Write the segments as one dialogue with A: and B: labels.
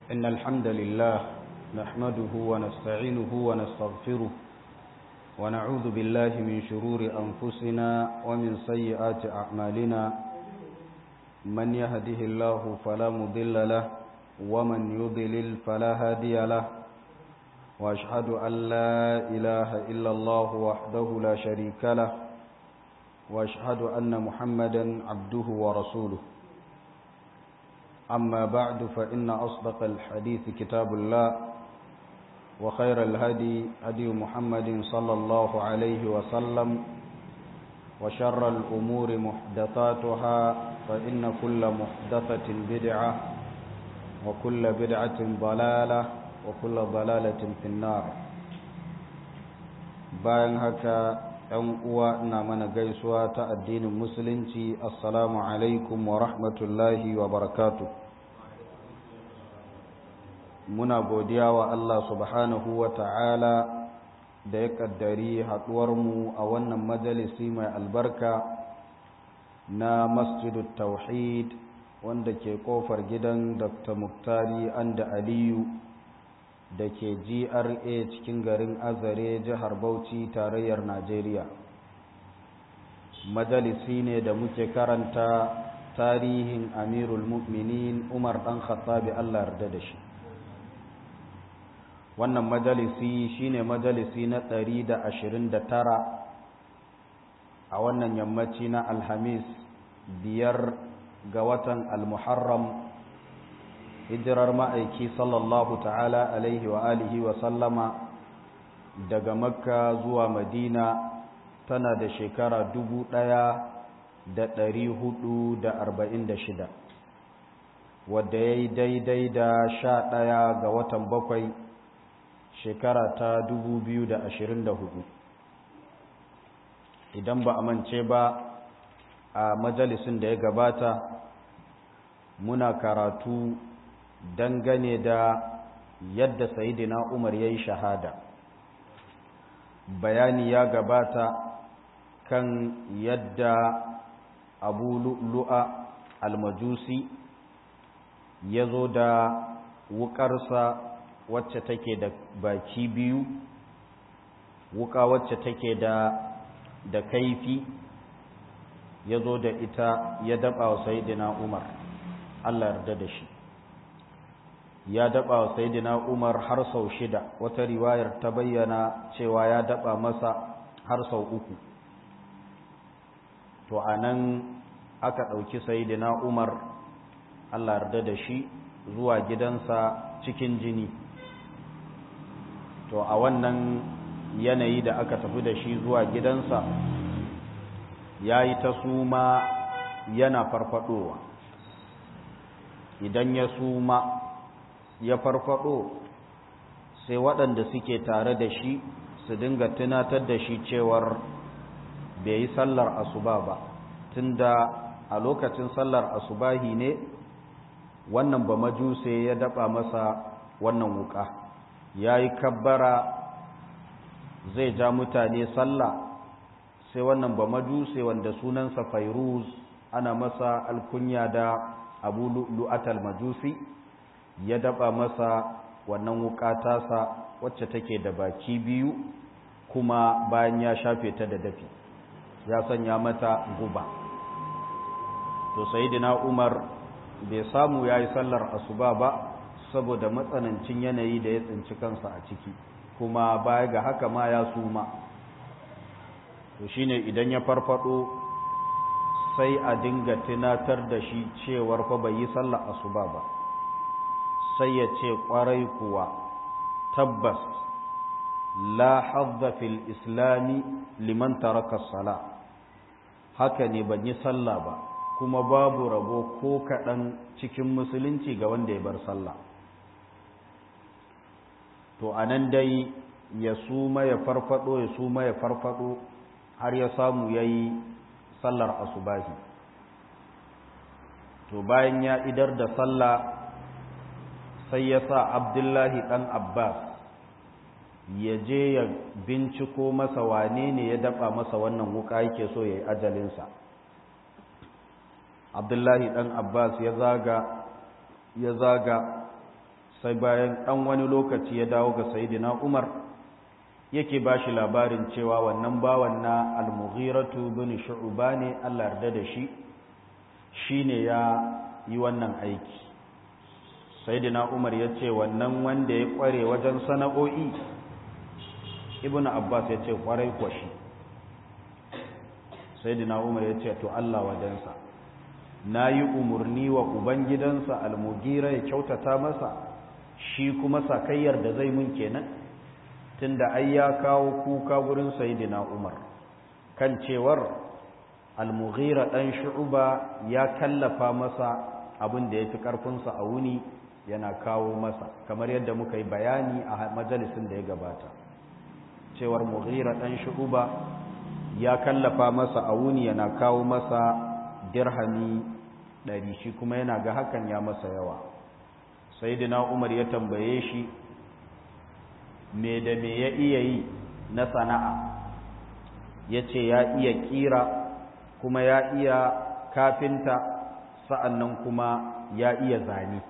A: إن الحمد لله نحمده ونستعينه ونستغفره ونعوذ بالله من شرور أنفسنا ومن سيئات أعمالنا من يهده الله فلا مضل له ومن يضلل فلا هادي له وأشهد أن لا إله إلا الله وحده لا شريك له وأشهد أن محمدا عبده ورسوله أما بعد فإن أصدق الحديث كتاب الله وخير الهدي هدي محمد صلى الله عليه وسلم وشر الأمور محدثاتها فإن كل محدثة بدعة وكل بدعة ضلالة وكل ضلالة في النار bayan haka ‘yan uwa ina mana gaisuwa ta addinin musulunci assalamu alaikum wa rahmatullahi wa barakatu muna godiya wa Allah subhanahu wa ta'ala da ya ƙaddari haɗuwarmu a wannan majalisi mai albarka na masjidu tauhid wanda ke ƙofar gidan dr muktari anda aliyu da ke GRA cikin garin Azare jihar Bauchi tarayyar Najeriya. Majalisi ne da muke karanta tarihin Amirul Mu'minin Umar ɗan Khattabi Allah yarda da shi. Wannan majalisi shine majalisi na ɗari da ashirin da tara a wannan yammaci na Alhamis biyar ga watan Al-Muharram hijirar ma'aiki sallallahu ta'ala alaihi wa alihi wa sallama daga makka zuwa madina tana da shekara dubu ɗaya da ɗari hudu da arba'in da shida wadda ya yi daidai da sha ɗaya ga watan bakwai shekara ta dubu biyu da ashirin da hudu idan ba a mance ba a majalisin da ya gabata muna karatu dangane da yadda sayidina umar ya yi shahada bayani ya gabata kan yadda abu lu'a almajusi ya zo da wukarsa wacce take da baki biyu wuka wacce take da da kaifi ya zo da ita ya daba wa sayidina umar allah yarda da shi ya daba wa sayidina Umar har sau shida wata riwayar ta bayyana cewa ya daba masa har sau uku to anan aka ɗauki sayidina Umar Allah yarda da shi zuwa gidansa cikin jini to a wannan yanayi da aka tafi da shi zuwa gidansa ya yi ta suma yana farfadowa idan ya suma ya farfado sai waɗanda suke tare da shi su dinga tunatar da shi cewar bai yi sallar asuba ba tunda a lokacin sallar asubahi ne wannan ba majuse ya daba masa wannan wuka ya yi kabbara zai ja mutane sallah sai wannan ba majuse wanda sunansa fairuz ana masa alkunya da abu lu'atal majusi ya daba masa wannan wuka tasa wacce take da baki biyu kuma bayan ya shafe ta da dafi ya sanya mata guba to sayyidina Umar bai samu yayi sallar asuba ba saboda matsanancin yanayi da ya tsinci kansa a ciki kuma baya ga haka ma ya suma to shine idan ya farfado sai a dinga tunatar da shi cewar fa bai yi sallar asuba ba sai ya ce ƙwarai kuwa tabbas la hadda fil islami liman taraka sala haka ne ban yi sallah ba kuma babu rabo ko kaɗan cikin musulunci ga wanda ya bar sallah to anan dai ya suma ya farfado ya suma ya farfado har ya samu ya yi sallar asubahi to bayan ya idar da sallah sai ya sa abdullahi ɗan abbas ya je ya binciko masa wane ne ya daɓa masa wannan wuka yake so ya yi ajalinsa abdullahi ɗan abbas ya zaga ya zaga sai bayan ɗan wani lokaci ya dawo ga sayidina umar yake ba shi labarin cewa wannan bawan na almughiratu bin shu'uba ne allah yarda da shi shi ne ya yi wannan aiki sayidina umar ya ce wannan wanda ya kware wajen sana'o'i ibn abbas ya ce kwarai kwashi sayidina umar ya ce to allah wajensa na yi umarni wa ubangidansa almugira ya kyautata masa shi kuma sakayyar da zai mun kenan tunda ai ya kawo kuka gurin sayidina umar kan cewar almugira dan shu'uba ya kallafa masa abin da ya fi karfinsa a wuni yana kawo masa kamar yadda muka yi bayani a majalisin da ya gabata cewar mughira dan shu'uba ya kallafa masa a wuni yana kawo masa dirhami ɗari shi kuma yana ga hakan ya masa yawa sayyidina umar ya tambaye shi me da me ya iya yi na sana'a ya ce ya iya kira kuma ya iya kafinta sa'annan kuma ya iya zane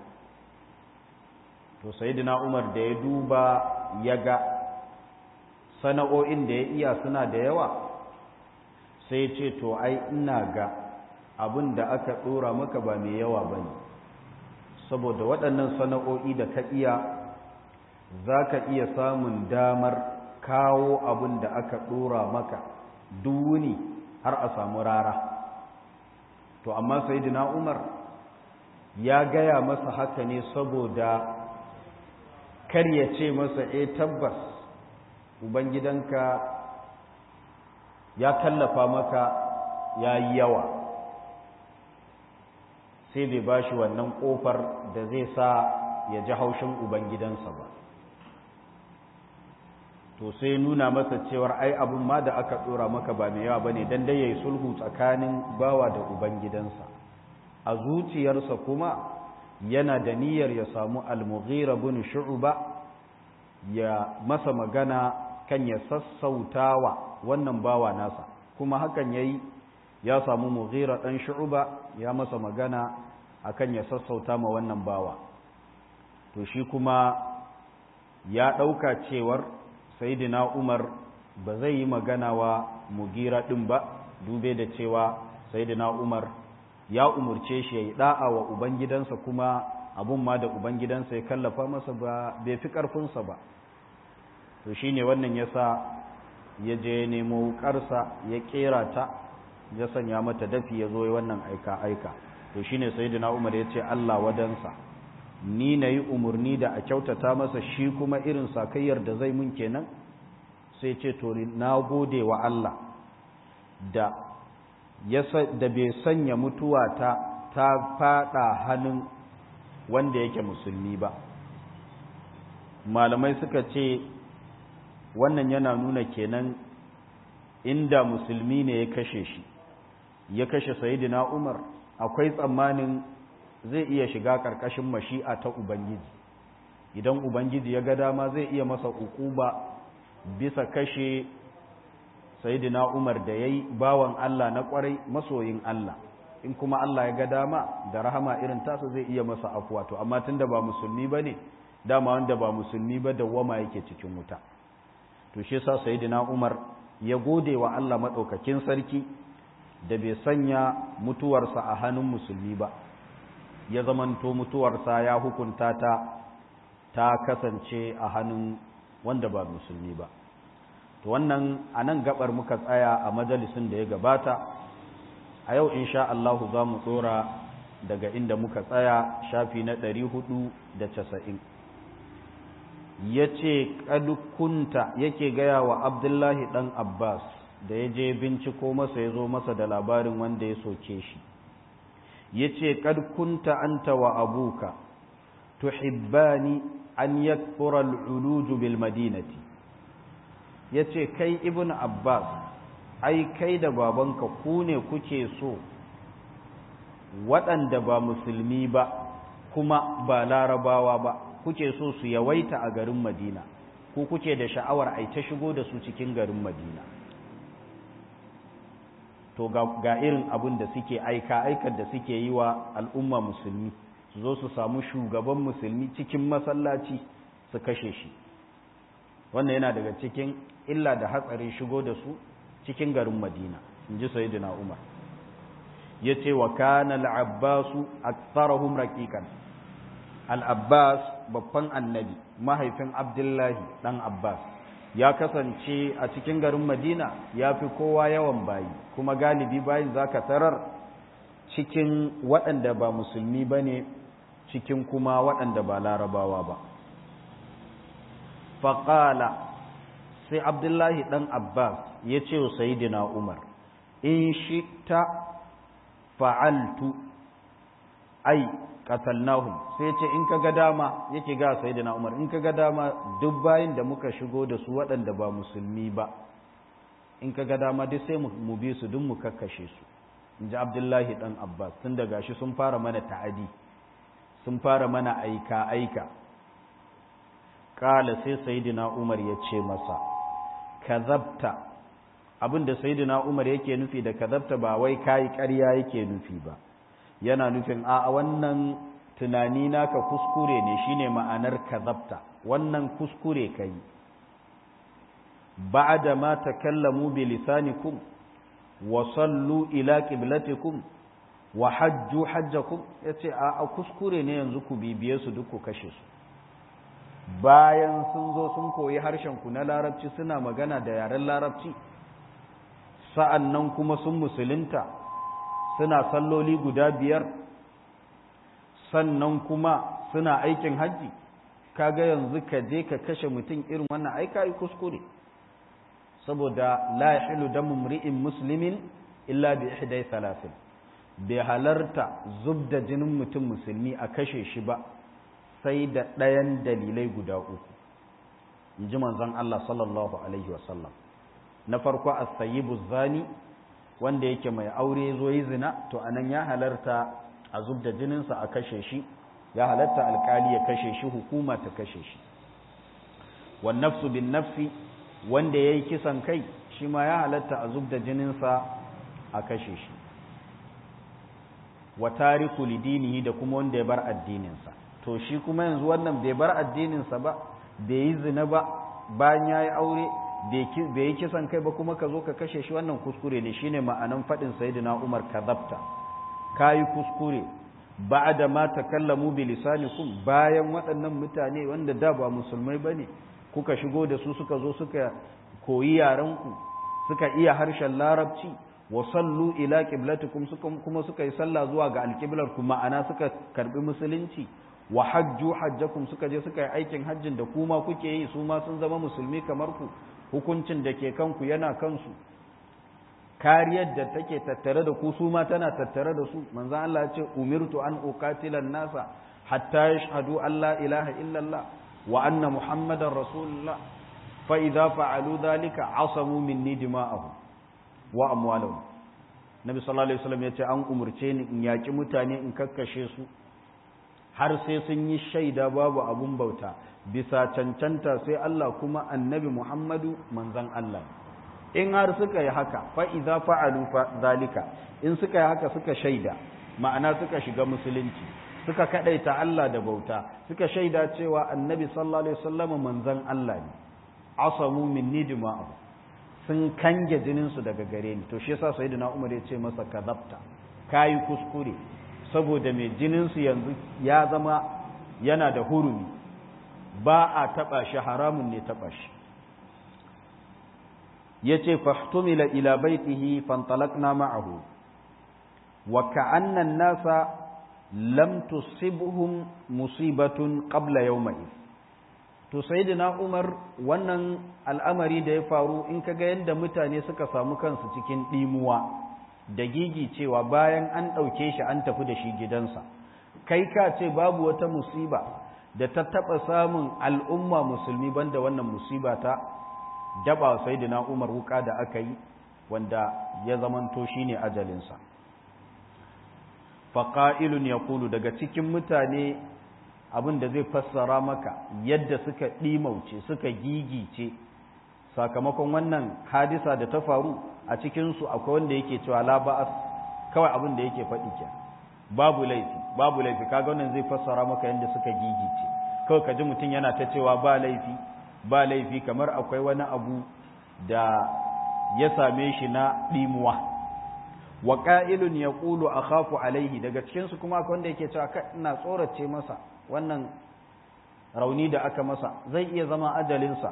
A: to sayyidina umar da ya duba ya ga sana'o'in da ya iya suna da yawa sai ce to ai ina ga abin da aka ɗora maka ba mai yawa ba ne saboda waɗannan sana'o'i da ka iya za ka iya samun damar kawo abin da aka ɗora maka duwuni har a samu rara to amma sayyidina umar ya gaya masa haka ne saboda kar ya ce masa e tabbas ubangidanka ya tallafa maka ya yi yawa sai bai ba shi wannan ƙofar da zai sa ya ji haushin ubangidansa ba to sai nuna masa cewar ai abin ma da aka ɗora maka ba mai yawa ba ne don dai ya yi sulhu tsakanin bawa da ubangidansa a zuciyarsa kuma yana da niyyar ya samu almughira bin shu'ba ya masa magana kan ya sassautawa wannan bawa nasa kuma hakan yayi ya samu mughira dan shu'ba ya masa magana akan ya sassauta ma wannan bawa to shi kuma ya dauka cewar sayyidina Umar ba zai yi magana wa mugira din ba dube da cewa sayyidina Umar ya umurce shi ya yi da'a wa ubangidansa kuma abun ma da ubangidansa ya kallafa masa ba bai fi ƙarfinsa ba to shi ne wannan ya sa ya je nemo ƙarsa ya ƙera ta ya sanya mata dafi ya zo wannan aika-aika to shi ne sai umar ya ce allah wadansa ni na yi umarni da a kyautata masa shi kuma irin sakayyar da zai mun kenan sai ce to na gode wa allah da da bai sanya mutuwa ta ta fada hannun wanda yake musulmi ba malamai suka ce wannan yana nuna kenan inda musulmi ne ya kashe shi ya kashe sayidina umar akwai tsammanin zai iya shiga karkashin mashi'a ta ubangiji idan ubangiji ya ga dama zai iya masa ukuba bisa kashe sayidina Umar da yayi bawan Allah na kwarai masoyin Allah in kuma Allah ya ga dama da rahama irin tasa zai iya masa afuwa to amma tunda ba musulmi bane dama wanda ba musulmi ba da wama yake cikin wuta to shi yasa sayidina Umar ya gode wa Allah madaukakin sarki da bai sanya mutuwarsa a hannun musulmi ba ya zamanto mutuwarsa ya hukunta ta ta kasance a hannun wanda ba musulmi ba to wannan a nan gabar muka tsaya a majalisun da ya gabata a yau insha Allah za mu tsora daga inda muka tsaya shafi na ɗari hudu da casa'in ya ce ƙadukunta yake gaya wa abdullahi ɗan abbas da ya je binciko masa ya zo masa da labarin wanda ya soke shi ya ce ƙadukunta anta wa abuka tuhibbani an yakfura al'uluju bil madinati ya ce kai ibn abbas ai kai da babanka ku ne kuke so waɗanda ba musulmi ba kuma ba larabawa ba kuke so su yawaita a garin madina ko kuke da sha'awar ai ta shigo da su cikin garin madina to ga, irin abin da suke aika aikar da suke yi wa al'umma musulmi su zo su samu shugaban musulmi cikin masallaci su kashe shi wannan yana daga cikin illa da hatsarin shigo da su cikin garin madina in ji sayyidina umar ya ce wa kana al'abbasu aktsarahum raqiqan al'abbas babban annabi mahaifin abdullahi dan abbas ya kasance a cikin garin madina ya fi kowa yawan bayi kuma galibi bayin zaka tarar cikin waɗanda ba musulmi ba ne cikin kuma waɗanda ba larabawa ba faƙala sai abdullahi ɗan abbas ya ce wa sayidina umar in shi ta fa'altu ai qatalnahum sai ce in kaga dama yake ga sayyidina Umar in kaga dama duk bayin da muka shigo da su waɗanda ba musulmi ba in kaga dama duk sai mu bi su duk mu kakkashe su inji Abdullahi dan Abbas tun da gashi sun fara mana ta'adi sun fara mana aika aika kala sai sayyidina Umar ya ce masa kazabta abinda sayyidina Umar yake nufi da kazabta ba wai kai ƙarya yake nufi ba yana nufin a wannan tunani naka kuskure ne shine ma'anar kazabta wannan kuskure kai ba'da ma takallamu bi lisanikum wa sallu ila qiblatikum wa hajju hajjakum yace a kuskure ne yanzu ku bibiye su duk ku kashe su bayan sun zo sun koyi harshen ku na larabci suna magana da yaren larabci sa'annan kuma sun musulunta suna salloli guda biyar sannan kuma suna aikin hajji kaga yanzu ka je ka kashe mutum irin wannan ai kai kuskure saboda la yahilu damu mri'in muslimin illa bi ihdai salasin bai halarta zubda jinin mutum musulmi a kashe shi ba sai da ɗayan dalilai guda uku in ji manzon Allah sallallahu alaihi wasallam na farko as-sayyibu zani wanda yake mai aure zo yi zina to anan ya halarta a zub da jininsa a kashe shi ya halarta alkali ya kashe shi hukuma ta kashe shi wan nafsu bin nafsi wanda yayi kisan kai shi ma ya halarta a zub da jininsa a kashe shi wa tariku lidinihi da kuma wanda ya bar addininsa to shi kuma yanzu wannan bai bar addininsa ba bai yi zina ba bayan ya yi aure bai yi kisan kai ba kuma ka zo ka kashe shi wannan kuskure ne shine ma'anan faɗin sayyidina Umar kadhabta kayi kuskure ba'da ma takallamu bi lisanikum bayan waɗannan mutane wanda da ba musulmai bane kuka shigo da su suka zo suka koyi yaran ku suka iya harshen larabci wa sallu ila qiblatikum suka kuma suka yi sallah zuwa ga alqiblar ku ma'ana suka karbi musulunci wa hajju hajjakum suka je suka yi aikin hajjin da kuma kuke yi su ma sun zama musulmi kamar ku hukuncin da ke kanku yana kansu kariyar da take tattare da ku su ma tana tattare da su manzan Allah ya ce umirtu an uqatilan nasa hatta yashhadu an la ilaha illallah wa anna muhammadar rasulullah fa idza fa'alu dhalika asamu minni dima'ahum wa amwalahum nabi sallallahu alaihi wasallam ya ce an umurce ni in yaki mutane in kakkashe su har sai sun yi shaida babu abun bauta bisa cancanta sai Allah kuma annabi Muhammadu manzan Allah in har suka yi haka fa idza fa'alu fa zalika in suka yi haka suka shaida ma'ana suka shiga musulunci suka kadaita Allah da bauta suka shaida cewa annabi sallallahu alaihi wasallam manzan Allah ne asamu minni dima'u sun kange jinin su daga gare ni to shi yasa sayyidina Umar ya ce masa kadabta kai kuskure saboda mai jinin su yanzu ya zama yana da hurumi ba a taɓa shi haramun ne taɓa shi ya ce fahtumila ila baitihi fantalakna ma'ahu wa ka'annan nasa lam tusibhum musibatun qabla yawma'i to sayyidina Umar wannan al'amari da ya faru in kaga yadda mutane suka samu kansu cikin dimuwa da gigi cewa bayan an ɗauke shi an tafi da shi gidansa kai ka ce babu wata musiba da ta taɓa samun al'umma musulmi banda wannan musiba ta daba sai da umar wuka da aka yi wanda ya zamanto shi ne ajalinsa faƙa'ilun ya kulu daga cikin mutane abin da zai fassara maka yadda suka ɗimauce suka gigice sakamakon wannan hadisa da ta faru a cikinsu akwai wanda yake cewa laba'as kawai abin da yake faɗi ke babu laifi babu laifi kaga wannan zai fassara maka yadda suka gigice kawai ka ji mutum yana ta cewa ba laifi ba laifi kamar akwai wani abu da ya same shi na ɗimuwa wa ƙa'ilun ya ƙulu a khafu alaihi daga cikinsu kuma akwai wanda yake cewa ina tsorace masa wannan rauni da aka masa zai iya zama ajalinsa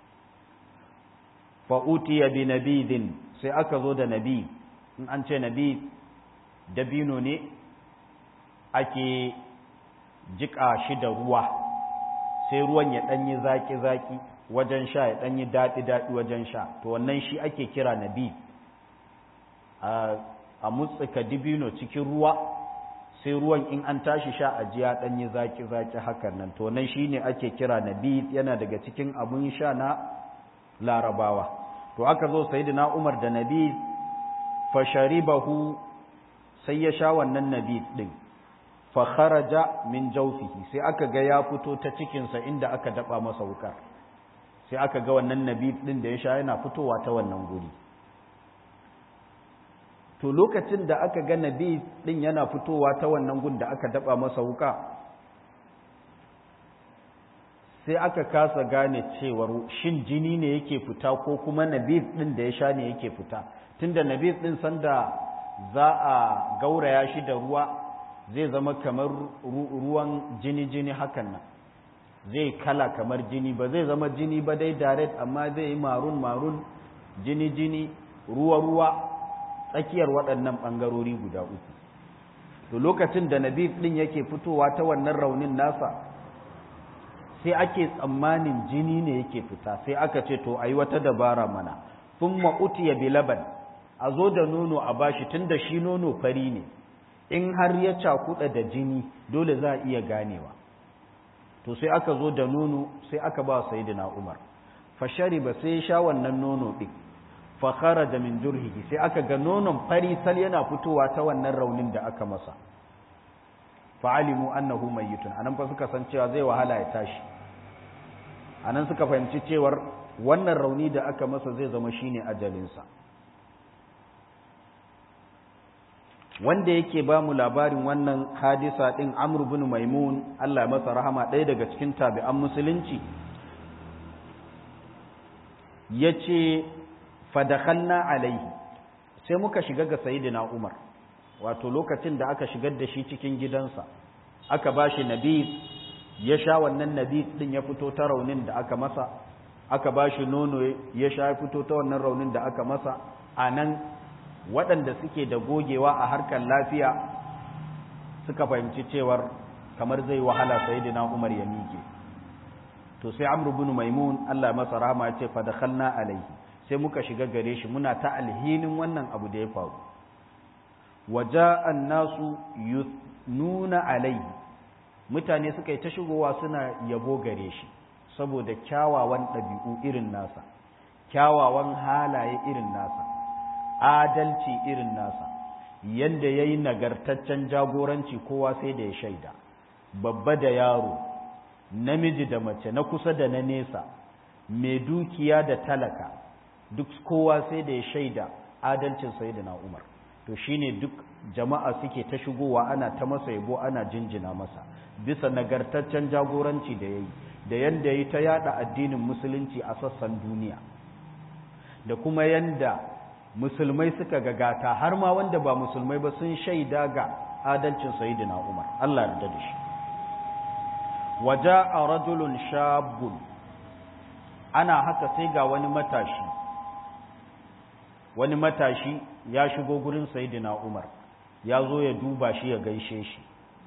A: fa'utiya bi nabidin sai aka zo da nabi in an ce nabi dabino ne ake jiƙa shi da ruwa sai ruwan ya ɗanyi zaƙi-zaƙi wajen sha ya ɗanyi daɗi-daɗi wajen sha to wannan shi ake kira nabi a mutsuka dibino cikin ruwa sai ruwan in an tashi sha a jiya ɗanyi zaƙi-zaƙi hakan nan to wannan shi ne ake kira nabi yana daga cikin abun sha na larabawa to aka zo sayidina umar da nabi fasharibahu sai ya sha wannan nabi ɗin fakharaja min jawfihi sai aka ga ya fito ta cikinsa inda aka daba masa wukar sai aka ga wannan nabi din da ya sha yana fitowa ta wannan guri to lokacin da aka ga nabi din yana fitowa ta wannan gun da aka daba masa wuka sai aka kasa gane cewar shin jini ne yake fita ko kuma nabi din da ya sha ne yake fita tunda nabi din sanda za a gauraya shi da ruwa zai zama kamar ruwan jini-jini hakan nan zai kala kamar jini ba zai zama jini ba dai direct amma zai yi marun-marun jini-jini ruwa-ruwa tsakiyar waɗannan ɓangarori guda uku to lokacin da nabi ɗin yake fitowa ta wannan raunin nasa sai ake tsammanin jini ne yake fita sai aka ce to ayi wata dabara mana sun ma'utiya bilaban a zo da nono a bashi tun da shi nono fari ne in har ya cakuɗa da jini dole za a iya ganewa to sai aka zo da nono sai aka ba sayyidina Umar fashari ba sai ya sha wannan nono din fa kharaja min jurhihi sai aka ga nonon fari sal yana fitowa ta wannan raunin da aka masa fa alimu annahu mayyitun anan fa suka san cewa zai wahala ya tashi anan suka fahimci cewar wannan rauni da aka masa zai zama shine ajalinsa wanda yake ba mu labarin wannan hadisa ɗin amr bin maimun Allah masa rahama ɗaya daga cikin tabi'an musulunci ya ce fadakhalna alaihi sai muka shiga ga sayidina umar wato lokacin da aka shigar da shi cikin gidansa aka ba shi nabi ya sha wannan nabi ɗin ya fito ta raunin da aka masa aka ba shi nono ya sha ya fito ta wannan raunin da aka masa a nan waɗanda suke da gogewa a harkar lafiya suka fahimci cewar kamar zai wahala sayyidina Umar ya miƙe to sai Amr ibn Maimun Allah masa rahama ya ce fa dakhalna alaihi sai muka shiga gare shi muna ta alhinin wannan abu da ya faru waja'a an-nasu nuna alaihi mutane suka yi ta shigowa suna yabo gare shi saboda kyawawan ɗabi'u irin nasa kyawawan halaye irin nasa adalci irin nasa yadda ya yi nagartaccen jagoranci kowa sai da ya shaida babba da yaro namiji da mace na kusa da na nesa mai dukiya da talaka duk kowa sai da ya shaida adalcin sayyidina umar to shine duk jama'a suke ta shigowa ana ta masa yabo ana jinjina masa bisa nagartaccen jagoranci da ya yi da yadda ya ta yada addinin musulunci a sassan duniya da kuma yadda musulmai suka gagata har ma wanda ba musulmai ba sun shaida ga adalcin sayyidina Umar Allah yarda da shi waja'a rajulun shabun ana haka sai ga wani matashi wani matashi ya shigo gurin sayyidina Umar ya zo ya duba shi ya gaishe shi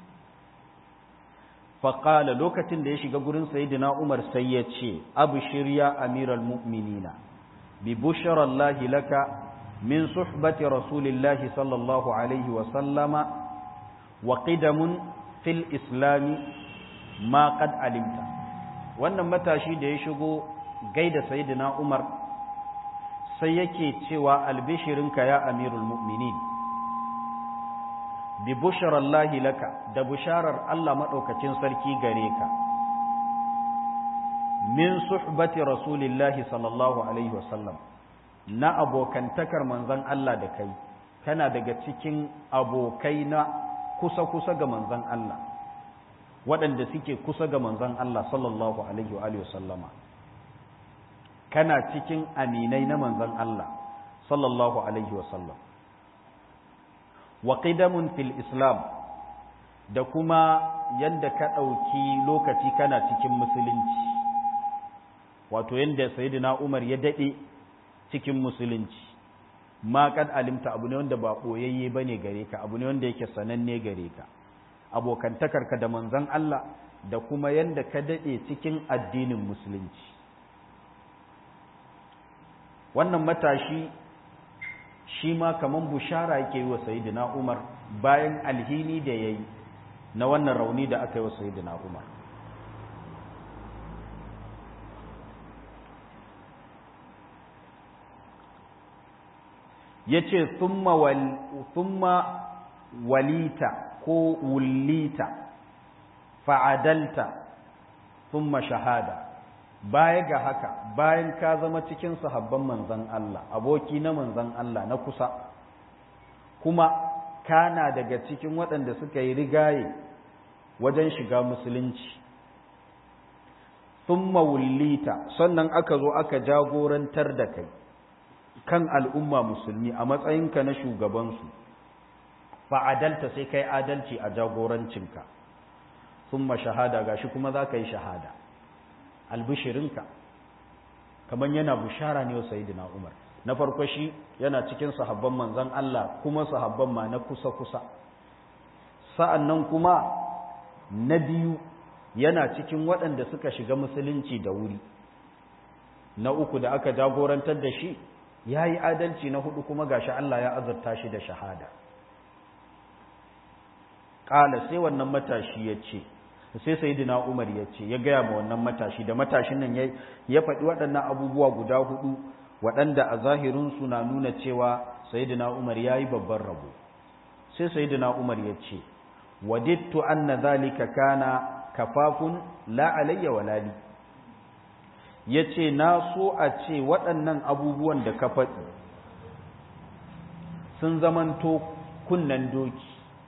A: faƙala lokacin da ya shiga gurin sayyidina Umar sai ya ce abu shirya amiral mu'minina bi busharallahi laka من صحبة رسول الله صلى الله عليه وسلم وقدم في الإسلام ما قد علمت wannan matashi da ya shigo gaida sayyidina Umar sai yake cewa albishirinka ya amirul mu'minin bi busharallahi laka da busharar Allah madaukakin sarki gare ka min suhbati rasulillahi sallallahu alaihi wasallam na abokantakar manzon Allah da kai kana daga cikin abokai na kusa-kusa ga manzan Allah waɗanda suke kusa ga manzan Allah sallallahu alaihi wa sallama kana cikin aminai na manzan Allah sallallahu alaihi wa sallam wa qidamun fil islam da kuma yanda ka ɗauki lokaci kana cikin musulunci wato yanda sayyidina Umar ya daɗe cikin musulunci ma kad alimta abu ne wanda ba boyayye bane gare ka abu ne wanda yake sananne gare ka abokantakarka da manzon Allah da kuma yanda ka dade cikin addinin musulunci wannan matashi shi ma kaman bushara yake yi wa sayyidina Umar bayan alhini da yayi na wannan rauni da aka yi wa sayyidina Umar ya ce thumma walita ko wulita fa'adalta thumma shahada baya ga haka bayan ka zama cikin sahabban manzan Allah aboki na manzan Allah na kusa kuma kana daga cikin waɗanda suka yi rigaye wajen shiga musulunci thumma wulita sannan aka zo aka jagorantar da kai kan al'umma musulmi a matsayinka na shugabansu fa'adalta sai kai adalci a jagorancinka sun ma shahada gashi kuma za ka yi shahada albishirinka kamar yana bushara ne wa sayidina umar na farko shi yana cikin sahabban manzan Allah kuma sahabban ma na kusa-kusa sa'an nan kuma na biyu yana cikin waɗanda suka shiga musulunci da wuri na uku da aka jagorantar da shi ya yi adalci na hudu kuma gashi Allah ya azurta shi da shahada ƙala sai wannan matashi ya ce sai sayidina umar ya ce ya gaya ma wannan matashi da matashin nan ya faɗi waɗannan abubuwa guda hudu waɗanda a zahirinsu na nuna cewa sayidina umar ya yi babban rabo sai sayidina umar ya ce wadittu anna zalika kana kafafun la alayya walali ya ce na so a ce waɗannan abubuwan da ka faɗi sun zamanto kunnen doki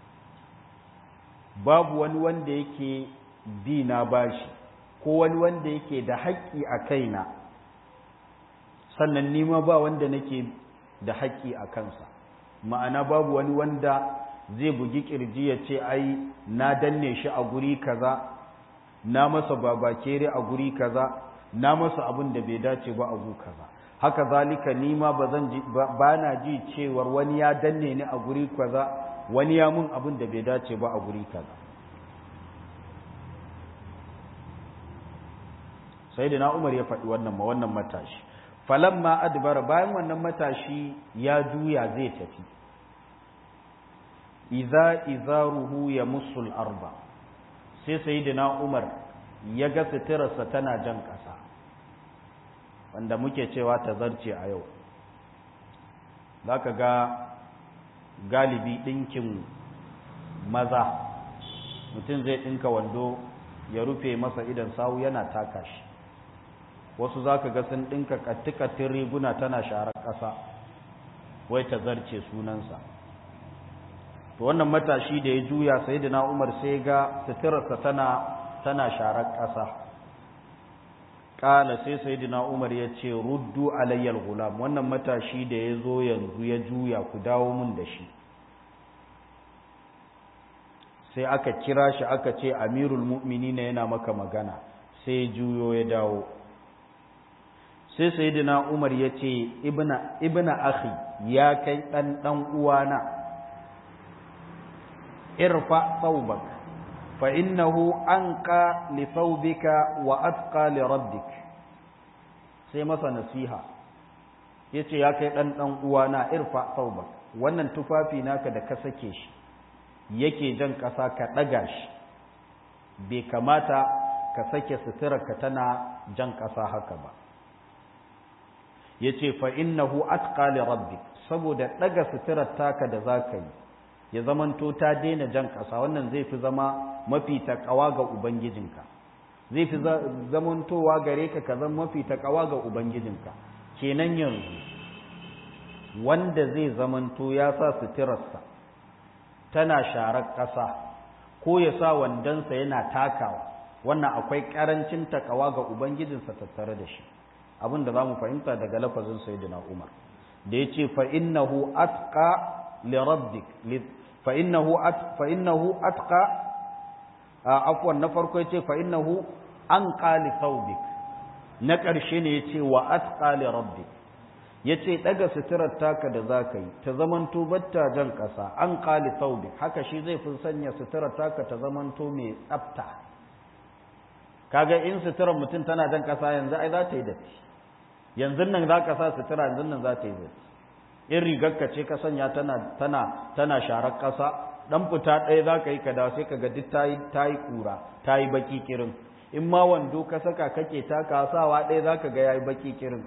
A: babu wani wanda yake bi na bashi ko wani wanda yake da haƙƙi a kaina sannan nima ba wanda nake da haƙƙi a kansa ma'ana babu wani wanda zai bugi ƙirji ya ce ai na danne shi a guri kaza na masa babakere a guri kaza na masa abin da bai dace ba a gu kaza haka zalika ni ma ba zan ji ba na ji cewar wani ya danne ni a guri kaza wani ya mun abin da bai dace ba a guri kaza sai da na umar ya faɗi wannan ma wannan matashi falamma adbara bayan wannan matashi ya juya zai tafi idza izaruhu ya musul arba sai sayyidina umar ya ga suturarsa tana jan ƙasa wanda muke cewa ta zarce a yau za ka ga galibi ɗinkin maza mutum zai ɗinka wando ya rufe masa idan sawu yana taka shi wasu za ka ga sun ɗinka kattikattun riguna tana sharar ƙasa wai ta zarce sunansa to wannan matashi da ya juya sai da na umar sai ga suturarsa tana tana sharar ƙasa ƙala sai sai da umar ya ce ruddu alayyal gulam wannan matashi da ya zo yanzu ya juya ku dawo mun da shi sai aka kira shi aka ce amirul mu'mini yana maka magana sai juyo ya dawo sai sayyidina umar ya ce ibna akhi ya kai ɗan ɗan uwana irfa thawbak fa innahu anqa li thawbika wa atqa li rabbik sai masa nasiha yace ya kai ɗan ɗan uwana irfa thawbak wannan tufafi naka da ka sake shi yake jan ƙasa ka ɗaga shi bai kamata ka sake suturarka tana jan ƙasa haka ba ya ce fa'innahu atqa li rabbi saboda ɗaga suturar taka da za ka yi ya zamanto ta daina jan ƙasa wannan zai fi zama mafi taƙawa ga ubangijinka zai fi zamantowa gare ka ka zama mafi taƙawa ga ubangijinka kenan yanzu wanda zai zamanto ya sa suturarsa tana sharar ƙasa ko ya sa wandonsa yana takawa wannan akwai ƙarancin takawa ga ubangijinsa tattare da shi abin da za mu fahimta daga lafazin sayyidina umar da ya ce fa'innahu atqa li rabbik fa'innahu fa'innahu atqa afwan na farko ya ce fa'innahu an qali thawbik na ƙarshe ne ya ce wa atqa li rabbik ya ce ɗaga suturar taka da za ka yi ta zamanto batta jan ƙasa an ƙali saubi haka shi zai fi sanya suturar taka ta zamanto mai tsafta kaga in suturar mutum tana jan ƙasa yanzu ai za ta yi datti yanzu nan za ka sa sutura yanzu nan za ta yi datti in rigarka ce ka sanya tana tana tana sharar ƙasa dan fita ɗaya za ka yi ka dawo sai ka ga duk ta yi ta yi ƙura ta yi baki kirin in ma wando ka saka kake taka sawa ɗaya za ka ga ya yi baki kirin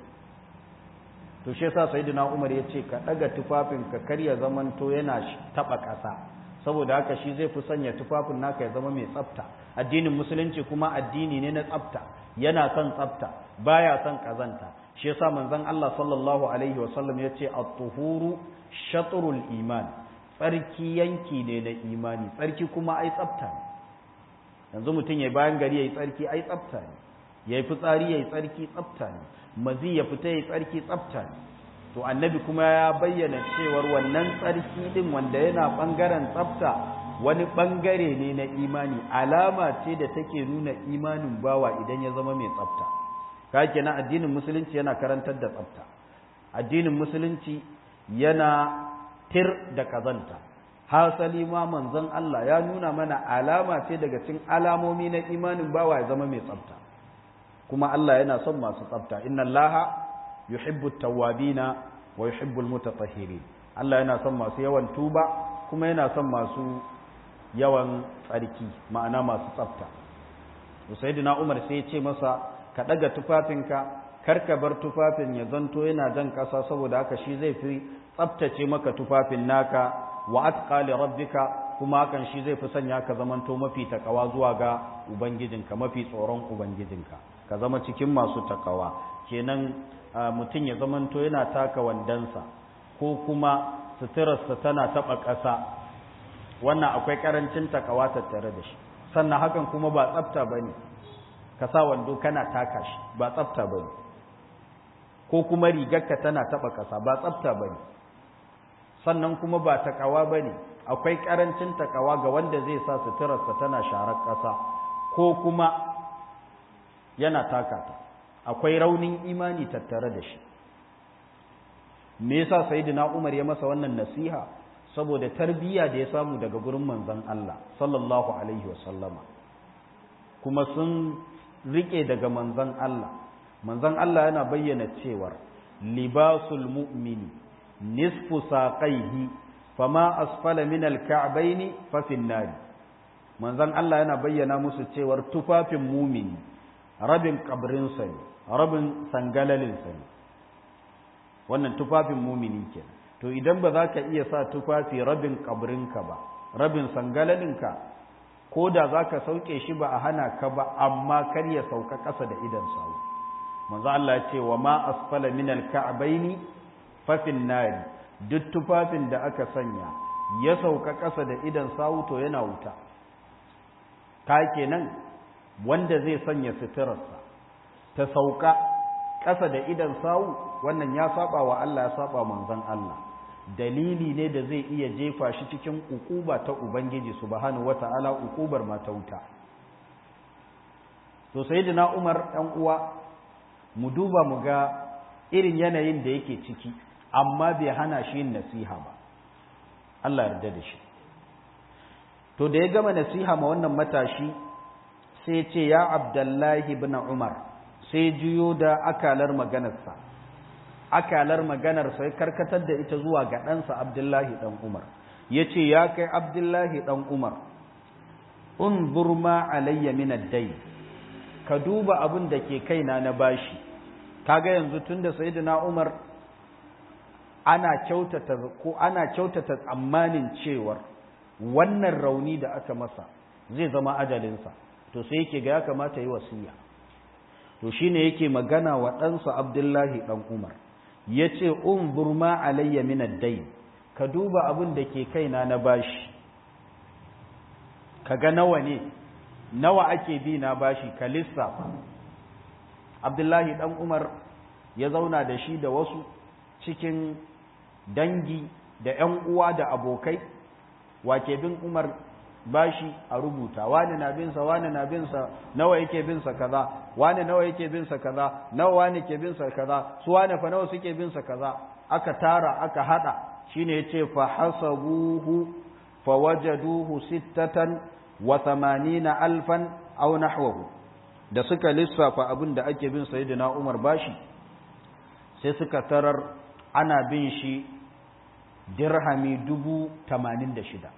A: to shi yasa sayyidina Umar ya ce ka daga tufafin ka karya zamanto yana taba ƙasa saboda haka shi zai fi sanya tufafin naka ya zama mai tsafta addinin musulunci kuma addini ne na tsafta yana son tsafta baya son kazanta shi yasa manzon Allah sallallahu alaihi wasallam ya ce at-tuhuru shatrul iman tsarki yanki ne na imani tsarki kuma ai tsafta ne yanzu mutum ya bayan gari yayi tsarki ai tsafta ne yayi fitsari yayi tsarki tsafta ne mazi ya fita ya tsarki tsafta ne to annabi kuma ya bayyana cewar wannan tsarki din wanda yana bangaren tsafta wani bangare ne na imani alama ce da take nuna imanin bawa idan ya zama mai tsafta ka kenan addinin musulunci yana karantar da tsafta addinin musulunci yana tir da kazanta hasali ma manzon Allah ya nuna mana alama ce daga cikin alamomi na imanin bawa ya zama mai tsafta kuma Allah yana son masu tsafta inna Allaha yuhibbu tawwabina wa yuhibbu almutatahhirin Allah yana son masu yawan tuba kuma yana son masu yawan tsarki ma'ana masu tsafta Sayyidina Umar sai ya ce masa ka daga tufafinka kar ka bar tufafin ya zanto yana jan kasa saboda haka shi zai fi tsaftace maka tufafin naka wa atqa li rabbika kuma hakan shi zai fi sanya ka zamanto mafi takawa zuwa ga ubangijinka mafi tsoron ubangijinka ka zama cikin masu takawa kenan mutum ya zamanto yana taka wandansa ko kuma suturarsa tana taɓa ƙasa wannan akwai ƙarancin takawa tattare da shi sannan hakan kuma ba tsafta ba ne ka sa wando kana taka shi ba tsafta ba ne ko kuma rigarka tana taɓa ƙasa ba tsafta ba ne sannan kuma ba takawa ba ne akwai ƙarancin takawa ga wanda zai sa suturarsa tana sharar ƙasa ko kuma yana taka ta akwai raunin imani tattare da shi me yasa sayyidina Umar ya masa wannan nasiha saboda tarbiyya da ya samu daga gurin manzon Allah sallallahu alaihi wasallama kuma sun rike daga manzon Allah manzon Allah yana bayyana cewar libasul mu'mini nisfu saqaihi fama asfala min al-ka'bayn fa fi an manzon Allah yana bayyana musu cewar tufafin mumini rabin kabrinsa ne rabin sangalalinsa ne wannan tufafin mumini ke to idan ba za ka iya sa tufafi rabin kabrinka ba rabin sangalalinka ko da za ka sauke shi ba a hana ka ba amma kar ya sauka ƙasa da idan sawu manzo Allah ce wa ma asfala min al-ka'baini fa fin nari duk tufafin da aka sanya ya sauka ƙasa da idan sawu to yana wuta ka kenan wanda zai sanya suturarsa ta sauka ƙasa da idan sawu wannan ya saba wa Allah ya saba manzon Allah dalili ne da zai iya jefa shi cikin ukuba ta ubangiji subhanahu wata'ala ukubar ma ta wuta to sayyidina Umar dan uwa mu duba mu ga irin yanayin da yake ciki amma bai hana shi yin nasiha ba Allah yarda da shi to da ya gama nasiha ma wannan matashi sai ce ya abdullahi ibn umar sai juyo da akalar maganarsa akalar maganar sai karkatar da ita zuwa ga ɗansa abdullahi ɗan umar ya ce ya kai abdullahi ɗan umar unzur ma alayya min ad-dayn ka duba abin da ke kaina na bashi kaga yanzu tunda sayyidina umar ana kyautata ko ana kyautata tsammanin cewar wannan rauni da aka masa zai zama ajalinsa to sai yake ga ya kamata yi wasiya to shine yake magana wa ɗansa abdullahi ɗan umar ya ce unzur ma alayya min ad-dayn ka duba abin da ke kaina na bashi kaga nawa ne nawa ake bi na bashi ka lissafa abdullahi dan umar ya zauna da shi da wasu cikin dangi da ‘yan uwa da abokai wake bin umar bashi a rubuta wani na binsa wani na binsa nawa yake binsa kaza wani nawa yake binsa kaza nawa wani ke binsa kaza su wani fa nawa suke binsa kaza aka tara aka hada shine yace fa hasabuhu fa wajaduhu sittatan wa thamanina alfan aw nahwahu da suka lissafa abin da ake bin sayyidina Umar bashi sai suka tarar ana bin shi dirhami dubu tamanin da shida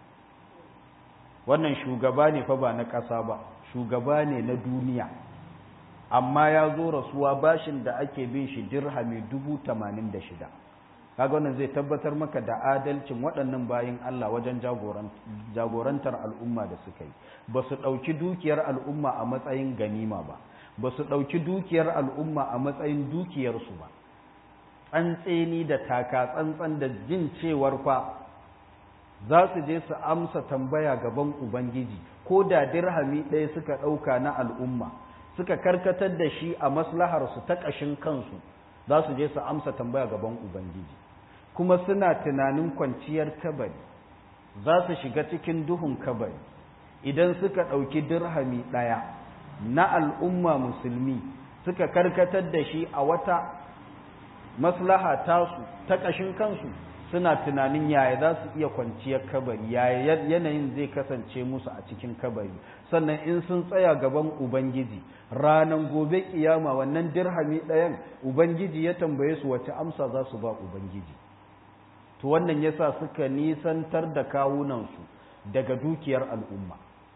A: wannan shugaba ne fa ba na ƙasa ba shugaba ne na duniya amma ya zo rasuwa bashin da ake bin shi dirhami dubu tamanin da shida kaga wannan zai tabbatar maka da adalcin waɗannan bayin Allah wajen jagorantar al'umma da suka yi ba su ɗauki dukiyar al'umma a matsayin ganima ba ba su ɗauki dukiyar al'umma a matsayin dukiyarsu ba tsantseni da taka tsantsan da jin cewar fa za su je su amsa tambaya gaban ubangiji ko da dirhami ɗaya suka ɗauka na al'umma suka karkatar da shi a maslaharsu ta ƙashin kansu za su je su amsa tambaya gaban ubangiji kuma suna tunanin kwanciyar kabari za su shiga cikin duhun kabari idan suka ɗauki dirhami ɗaya na al'umma musulmi suka karkatar da shi a wata maslaha tasu ta ƙashin kansu suna tunanin yaya za su iya kwanciyar kabari yaya yanayin zai kasance musu a cikin kabari sannan in sun tsaya gaban ubangiji ranan gobe kiyama wannan dirhami ɗayan ubangiji ya tambaye su wace amsa za su ba ubangiji to wannan yasa suka nisantar da kawunansu daga dukiyar al'umma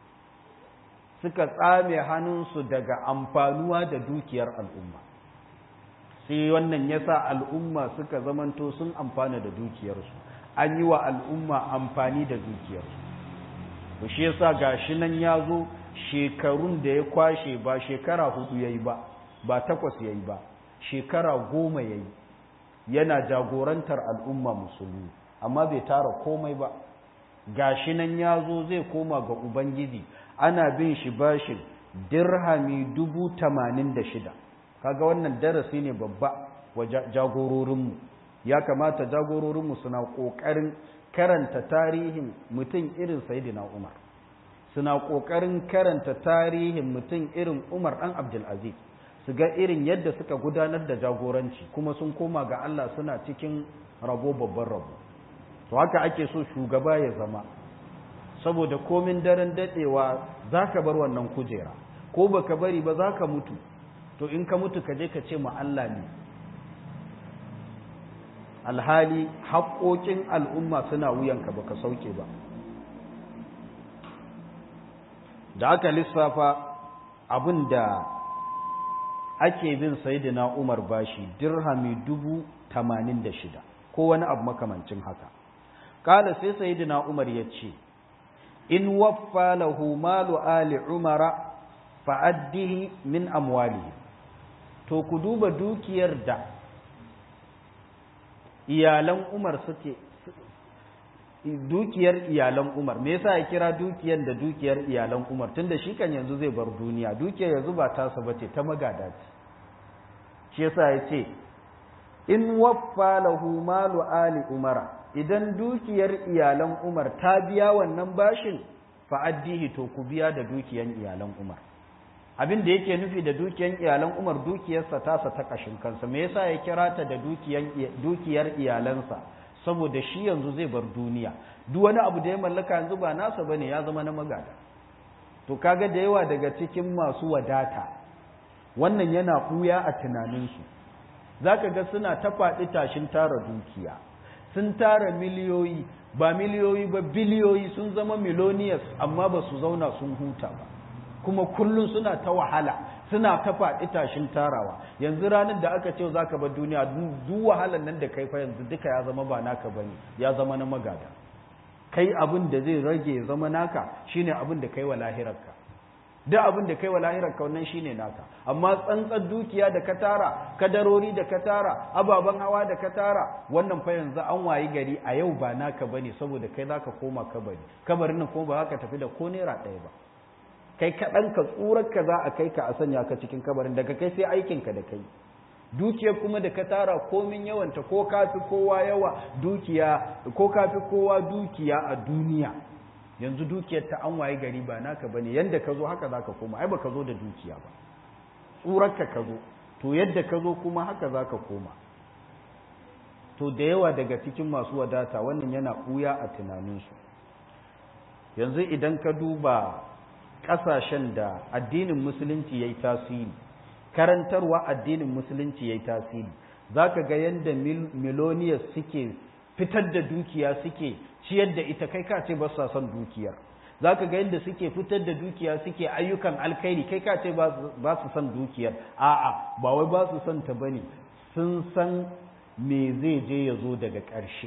A: suka tsame hannunsu daga amfanuwa da dukiyar al'umma sai wannan yasa al'umma suka zamanto sun amfana da dukiyarsu an yi wa al'umma amfani da dukiyarsu to shi yasa gashi nan ya zo shekarun da ya kwashe ba shekara hudu yayi ba ba takwas yayi ba shekara goma yayi yana jagorantar al'umma musulmi amma bai tara komai ba gashi nan ya zo zai koma ga ubangiji ana bin shi bashin dirhami dubu tamanin da shida kaga wannan darasi ne babba wa jagororinmu ya kamata jagororinmu suna ƙoƙarin karanta tarihin mutum irin sayidina umar suna ƙoƙarin karanta tarihin mutum irin umar ɗan abdulaziz su ga irin yadda suka gudanar da jagoranci kuma sun koma ga allah suna cikin rabo babban rabo to haka ake so shugaba ya zama saboda komin daren daɗewa za ka bar wannan kujera ko baka bari ba za ka mutu to in ka mutu ka je ka ce ma Allah ne alhali haƙoƙin al'umma suna wuyanka ba ka sauke ba da aka lissafa abin da ake bin sayidina umar bashi dirhami dubu tamanin da shida ko wani abu makamancin haka ƙala sai sayidina umar ya ce in waffa lahu malu ali umara fa'addihi min amwalihi to ku duba dukiyar da iyalan Umar suke dukiyar iyalan Umar me yasa ya kira dukiyar da dukiyar iyalan Umar tunda shi kan yanzu zai bar duniya dukiyar yanzu ba tasa bace ta magada ce shi yasa ya ce in waffa lahu malu ali umara idan dukiyar iyalan Umar ta biya wannan bashin fa'addihi to ku biya da dukiyar iyalan Umar abin da yake nufi da dukiyar iyalan Umar dukiyarsa tasa ta kashin kansa me yasa ya kira ta da dukiyar iyalansa saboda shi yanzu zai bar duniya duk wani abu da ya mallaka yanzu ba nasa bane ya zama na magada to kaga da yawa daga cikin masu wadata wannan yana kuya a tunaninsu zaka ga suna ta faɗi tashin tara dukiya sun tara miliyoyi ba miliyoyi ba biliyoyi sun zama miloniyas amma ba su zauna sun huta ba kuma kullum suna ta wahala suna ta faɗi tashin tarawa yanzu ranar da aka ce za ka bar duniya duk wahalar nan da kai fa yanzu duka ya zama ba naka ba ne ya zama na magada kai abin da zai rage ya zama naka shine abin da kai wa lahirarka duk abin da kai wa lahirar ka wannan shine naka amma tsantsar dukiya da ka tara kadarori da ka tara ababen hawa da ka tara wannan fa yanzu an wayi gari a yau ba naka bane saboda kai zaka koma kabari kabarin nan kuma ba za ka tafi da ko naira ɗaya ba kai kaɗan ka tsurar ka za a kai ka a sanya ka cikin kabarin daga kai sai aikin ka da kai dukiyar kuma da ka tara komin yawanta ko kafi kowa yawa dukiya ko kafi kowa dukiya a duniya yanzu dukiyar ta an waye gari ba naka bane yanda ka zo haka zaka koma ai baka zo da dukiya ba tsurarka ka zo to yadda ka zo kuma haka zaka koma to da yawa daga cikin masu wadata wannan yana ɓuya a tunaninsu yanzu idan ka duba ƙasashen da addinin musulunci ya yi tasiri karantarwa addinin musulunci ya yi tasiri za ka ga yadda miloniyar suke fitar da dukiya suke ciyar da ita kai ka ce ba sa son dukiyar za ka ga yadda suke fitar da dukiya suke ayyukan alkhairi kai ka ce ba su son dukiyar a'a ba wai ba su son ta bane sun san me zai je ya zo daga ƙarshe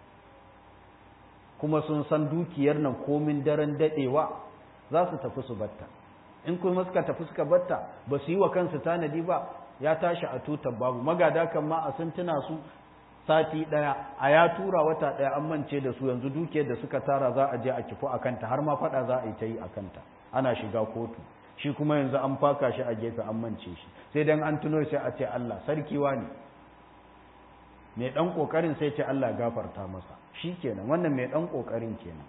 A: kuma sun san dukiyar nan komin daren daɗewa za su tafi su batta in kuma suka tafi suka batta ba su yi wa kansu tanadi ba ya tashi a tutar babu magada kan ma a sun tuna su sati ɗaya a ya tura wata ɗaya an mance da su yanzu dukiyar da suka tara za a je a kifu a kanta har ma faɗa za a yi ta yi a kanta ana shiga kotu shi kuma yanzu an faka shi a gefe an mance shi sai dan an tuno sai a ce Allah sarkiwa ne mai ɗan ƙoƙarin sai ce Allah gafarta masa shi kenan wannan mai ɗan ƙoƙarin kenan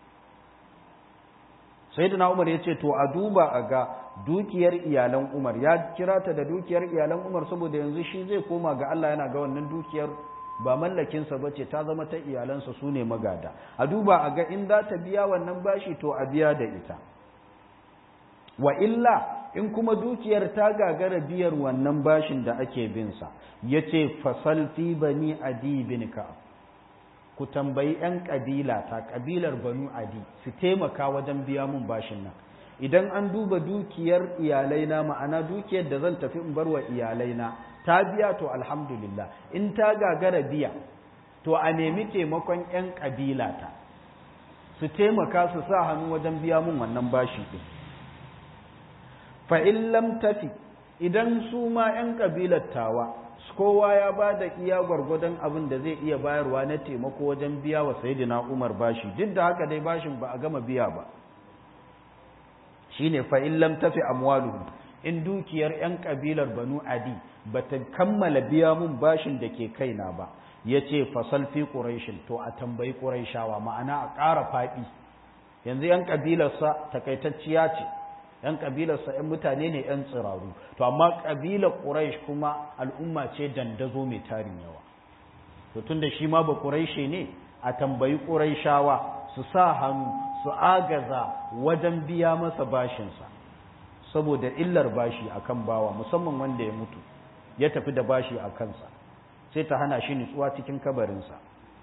A: sai da umar ya ce to a duba a ga dukiyar iyalan umar ya kira ta da dukiyar iyalan umar saboda yanzu shi zai koma ga Allah yana ga wannan dukiyar ba mallakinsa ba ce ta zama ta iyalansa su ne magada a duba a ga in za ta biya wannan bashi to a biya da ita wa illa in kuma dukiyar ta gagara biyar wannan bashin da ake binsa ya ce fasalfi bani adi bin ka'ab ku tambayi 'yan ƙabila ta ƙabilar banu adi su taimaka wajen biya mun bashin nan idan an duba dukiyar iyalaina ma'ana dukiyar da zan tafi in bar wa iyalaina ta biya to alhamdulillah in ta gagara biya to a nemi taimakon 'yan ƙabila ta su taimaka su sa hannu wajen biya mun wannan bashi ɗin fa'in lam tafi idan su ma 'yan ƙabilar tawa kowa ya ba da iya gwargwadon abin da zai iya bayarwa na taimako wajen biya wa sayidina umar bashi duk da haka dai bashin ba a gama biya ba shine fa'in lam tafi amwaluhu in dukiyar 'yan ƙabilar banu adi ba ta kammala biya mun bashin da ke kaina ba ya ce fasal fi ƙuraishin to a tambayi ƙuraishawa ma'ana a ƙara faɗi yanzu 'yan ƙabilarsa takaitacciya ce ‘yan ƙabilarsa ‘yan mutane ne ‘yan tsiraru, to amma ƙabilar Quraysh kuma al'umma ce dandazo mai tarin yawa. To tun da shi ma ba Qurayshe ne, a tambayi Qurayshawa su sa hannu, su agaza wajen biya masa bashinsa, saboda illar bashi a kan bawa, musamman wanda ya mutu, ya tafi da bashi a kansa, sai ta hana shi nutsuwa cikin kabarinsa.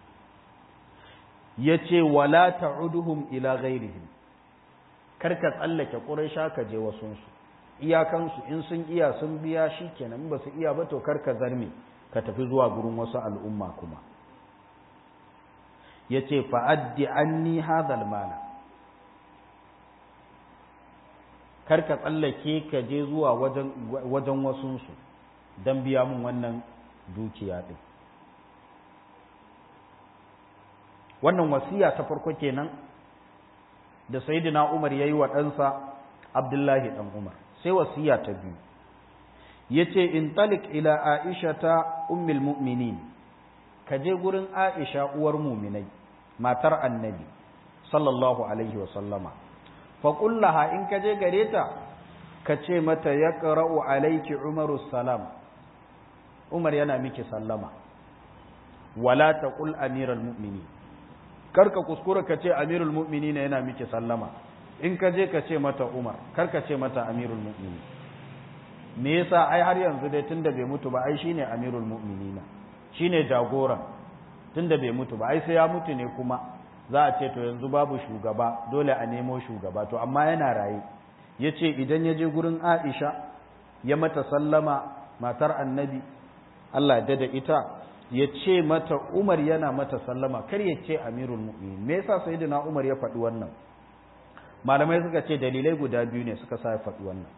A: Ya ce, wala ta'uduhum ila ghairihim karka tsallake ƙuraisha ka je wasunsu iyakansu in sun iya sun biya shi kenan ba su iya ba to karka zarme ka tafi zuwa gurin wasu al'umma kuma ya ce fa'addi an ni hadal mana karka tsallake ka je zuwa wajen wasunsu don biya mun wannan dukiya ɗin wannan wasiya ta farko kenan da sayyidina Umar yayi wa ɗansa Abdullahi dan Umar sai wasiya ta biyu yace in talik ila Aisha ta ummul mu'minin ka je gurin Aisha uwar mu'minai matar Annabi sallallahu alaihi wa sallama fa kullaha in ka je gare ta ka ce mata yaqra'u alayki Umaru salam Umar yana miki sallama wala taqul amiral mu'minin karka kuskura ka ce amirul mu'mini ne yana miki sallama in ka je ka ce mata umar karka ce mata amirul mu'mini me yasa ai har yanzu dai tunda bai mutu ba ai shine amirul mu'minina shine jagoran tunda bai mutu ba ai sai ya mutu ne kuma za a ce to yanzu babu shugaba dole a nemo shugaba to amma yana raye yace idan ya je gurin Aisha ya mata sallama matar annabi Allah ya da ita ya ce mata Umar yana mata sallama kar ya ce Amirul Mu'minin me yasa sayyidina Umar ya faɗi wannan malamai suka ce dalilai guda biyu ne suka sa faɗi wannan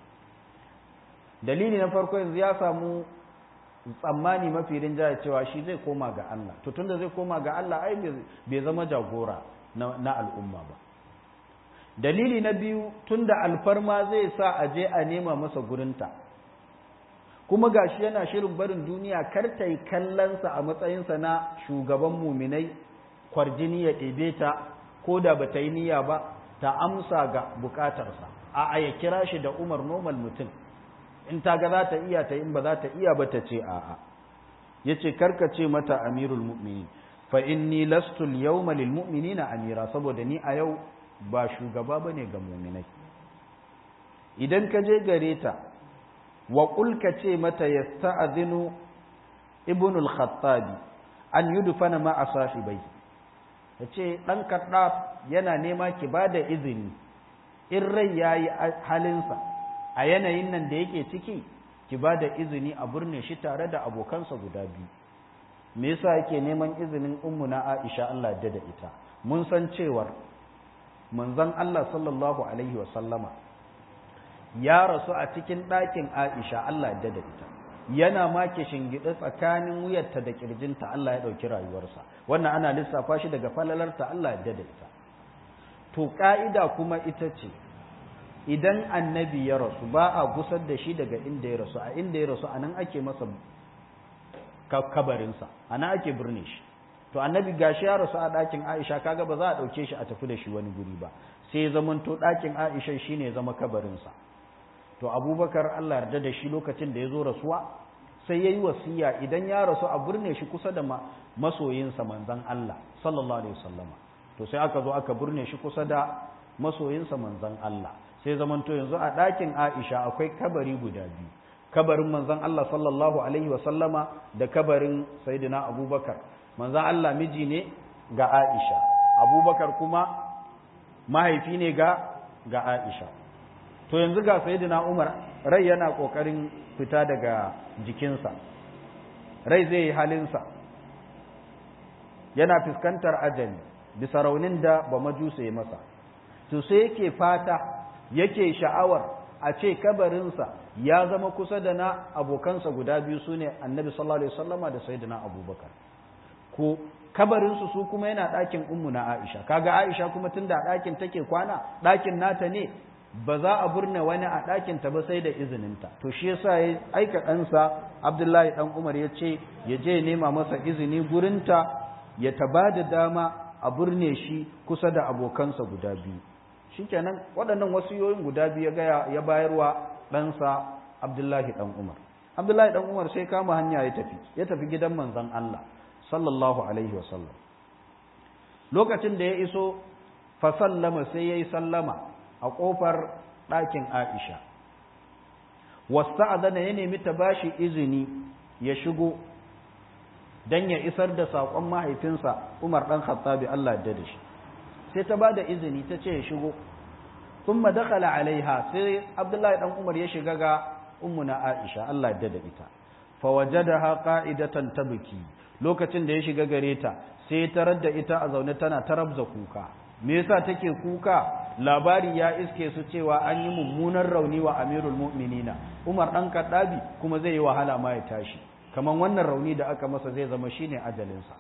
A: dalili na farko yanzu ya samu tsammani mafi rinjaya cewa shi zai koma ga Allah to tunda zai koma ga Allah ai bai zama jagora na al'umma ba dalili na biyu tunda alfarma zai sa a je a nema masa gurinta kuma gashi yana shirin barin duniya kar ta yi kallonsa a matsayinsa na shugaban muminai kwarjini ya ɗebe ta ko da ba ta yi niyya ba ta amsa ga bukatarsa a ya kira shi da umar normal mutum in ta ga za ta iya ta in ba za ta iya ba ta ce a'a ya ce ce mata amirul mu'minin fa inni lastu yawma lil mu'minina amira saboda ni a yau ba shugaba bane ga mu'minai idan ka je gare ta wa qul ka ce mata yasta'dhinu ibnul khattabi an yudfana ma asahibai yace dan kaddaf yana nema ki bada izini in rai yayi halinsa a yanayin nan da yake ciki ki ba da izini a burne shi tare da abokansa guda biyu me yasa yake neman izinin ummuna Aisha Allah da da ita mun san cewar manzon Allah sallallahu alaihi wa sallama ya rasu a cikin ɗakin Aisha Allah da da ita yana ma ke shingide tsakanin wuyarta da kirjinta Allah ya ɗauki rayuwarsa wannan ana lissafa shi daga falalarta Allah ya da ita to ka'ida kuma ita ce idan annabi ya rasu ba a gusar da shi daga inda ya rasu a inda ya rasu a nan ake masa kabarinsa a nan ake birne shi to annabi gashi ya rasu a ɗakin aisha kaga ba za a ɗauke shi a tafi da shi wani guri ba sai zaman to ɗakin aisha shi ne zama kabarinsa to abubakar allah yarda da shi lokacin da ya zo rasuwa sai ya yi wasiya idan ya rasu a birne shi kusa da masoyinsa manzan allah sallallahu alaihi wasallama to sai aka zo aka birne shi kusa da masoyinsa manzan allah sai zamanto yanzu a ɗakin Aisha akwai kabari guda biyu kabarin manzon Allah sallallahu alaihi wasallama da kabarin sayyidina Abubakar manzon Allah miji ne ga Aisha Abubakar kuma mahaifi ne ga ga Aisha to yanzu ga sayyidina Umar rai yana kokarin fita daga jikinsa rai zai yi halinsa yana fuskantar ajali bisa raunin da ba majusa ya masa to sai yake fata yake sha'awar a ce kabarinsa ya zama kusa da na abokansa guda biyu su ne annabi sallallahu alaihi wasallama da sayyidina abubakar ko kabarinsu su kuma yana ɗakin ummu na aisha kaga aisha kuma tunda a ɗakin take kwana ɗakin nata ne ba za a burne wani a ɗakin ta ba sai da izininta to shi yasa ya aika ɗansa abdullahi ɗan umar ya ce ya je nema masa izini gurinta ya taba da dama a burne shi kusa da abokansa guda biyu shikenan waɗannan wasiyoyin guda biyu ya gaya ya bayarwa ɗansa Abdullahi ɗan Umar Abdullahi ɗan Umar sai kama hanya ya tafi ya tafi gidan manzon Allah sallallahu alaihi wa sallam lokacin da ya iso fa sallama sai yayi sallama a kofar ɗakin Aisha wasta'adana ya nemi ta bashi izini ya shigo dan ya isar da saƙon mahaifinsa Umar ɗan Khattabi Allah ya da shi sai ta bada izini ta ce ya shigo thumma dakhala alaiha sai Abdullahi dan Umar ya shiga ga ummuna Aisha Allah ya da ita fa wajadaha qa'idatan tabki lokacin da ya shiga gare ta sai tarar da ita a zaune tana tarabza kuka me yasa take kuka labari ya iske su cewa an yi mummunan rauni wa Amirul Mu'minina Umar dan Kaddabi kuma zai yi wahala ma ya tashi kaman wannan rauni da aka masa zai zama shine ajalinsa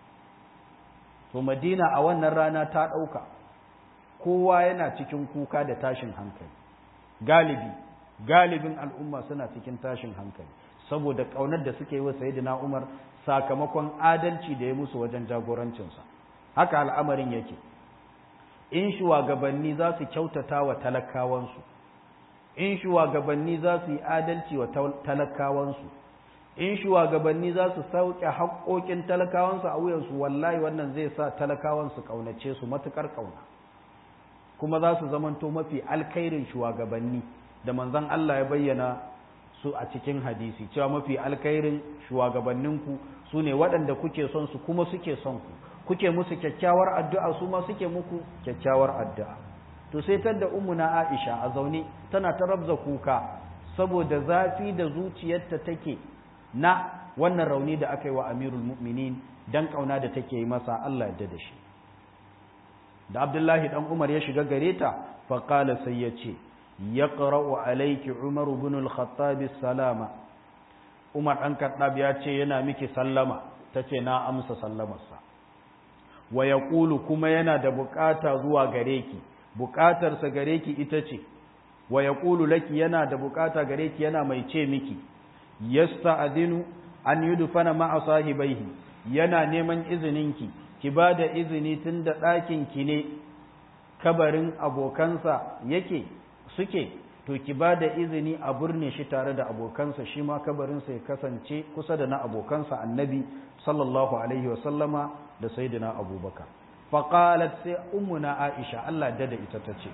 A: to Madina a wannan rana ta ɗauka kowa yana cikin kuka da tashin hankali galibi galibin al'umma suna cikin tashin hankali saboda ƙaunar da suke yi wa sayyidina Umar sakamakon adalci da ya musu wajen jagorancinsa haka al'amarin yake in shugabanni za su kyautata wa talakawansu in shugabanni za su yi adalci wa talakawansu in shugabanni za su sauke haƙoƙin talakawansu a wuyansu wallahi wannan zai sa talakawansu ƙaunace su matuƙar ƙauna kuma za su zamanto mafi alkhairin shugabanni da manzon Allah ya bayyana su a cikin hadisi cewa mafi alkhairin shugabanninku su ne waɗanda kuke son su kuma suke son ku kuke musu kyakkyawar addu'a su ma suke muku kyakkyawar addu'a to sai tadda ummuna Aisha a zaune tana ta rabza kuka saboda zafi da zuciyarta take na wannan rauni da aka yi wa Amirul Mu'minin dan kauna da take yi masa Allah ya da shi da abdullahi dan umar ya shiga gare ta faƙala sai ya ce ya ƙara'u alaiki umar bin al-khattab salama umar ɗan kaɗab ya ce yana miki sallama ta ce na amsa sallamarsa wa ya ƙulu kuma yana da buƙata zuwa gare ki buƙatarsa gare ki ita ce wa ya ƙulu laki yana da buƙata gare ki yana mai ce miki yasta adinu an yi dufana ma'a sahibaihi yana neman izininki ki ba da izini tun da ɗakinki ne kabarin abokansa yake suke to ki ba da izini a burne shi tare da abokansa shi ma kabarinsa ya kasance kusa da na abokansa annabi sallallahu alaihi wasallama da sayyidina abubakar faƙalat sai ummuna aisha Allah da da ita ta ce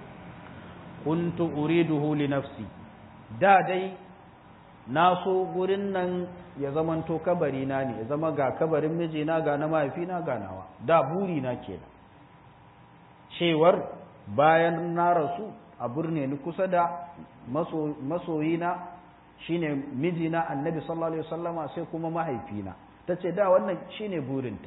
A: kuntu uriduhu li nafsi da dai na so gurin nan ya zamanto kabari na ne ya zama ga kabarin mijina ga na mahaifina ga nawa da buri na kenan cewar bayan na rasu a burne ni kusa da masoyina shine mijina annabi sallallahu alaihi wasallama sai kuma mahaifina tace da wannan shine burinta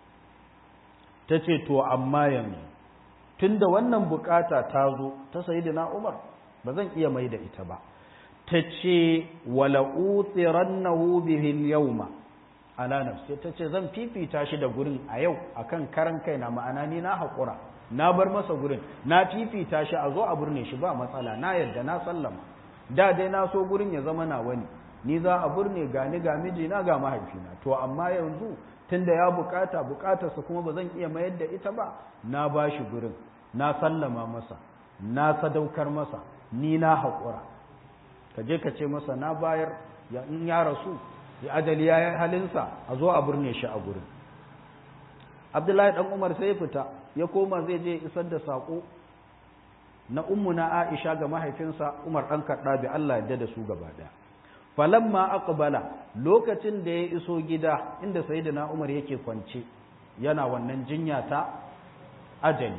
A: tace to amma yanzu tunda wannan bukata ta zo ta sayyidina Umar ba zan iya mai da ita ba tace wala utirannahu bihi al-yawma ala nafsi tace zan fifita shi da gurin a yau akan karan kaina ma'ana ni na hakura na bar masa gurin na fifita shi a zo a burne shi ba matsala na yarda na sallama da dai na so gurin ya zama na wani ni za a burne ga ni ga mijina ga mahaifina to amma yanzu tunda ya bukata bukatarsa kuma ba zan iya mayar da ita ba na ba shi gurin na sallama masa na sadaukar masa ni na haƙura ka je ka ce masa na bayar ya in ya rasu ya ajali ya yi halinsa a zo a burne shi a gurin abdullahi dan umar sai ya fita ya koma zai je isar da saƙo na ummuna aisha ga mahaifinsa umar ɗan kaɗabi allah yadda da su gaba ɗaya falamma aqbala lokacin da ya iso gida inda sayyidina umar yake kwance yana wannan jinya ta ajali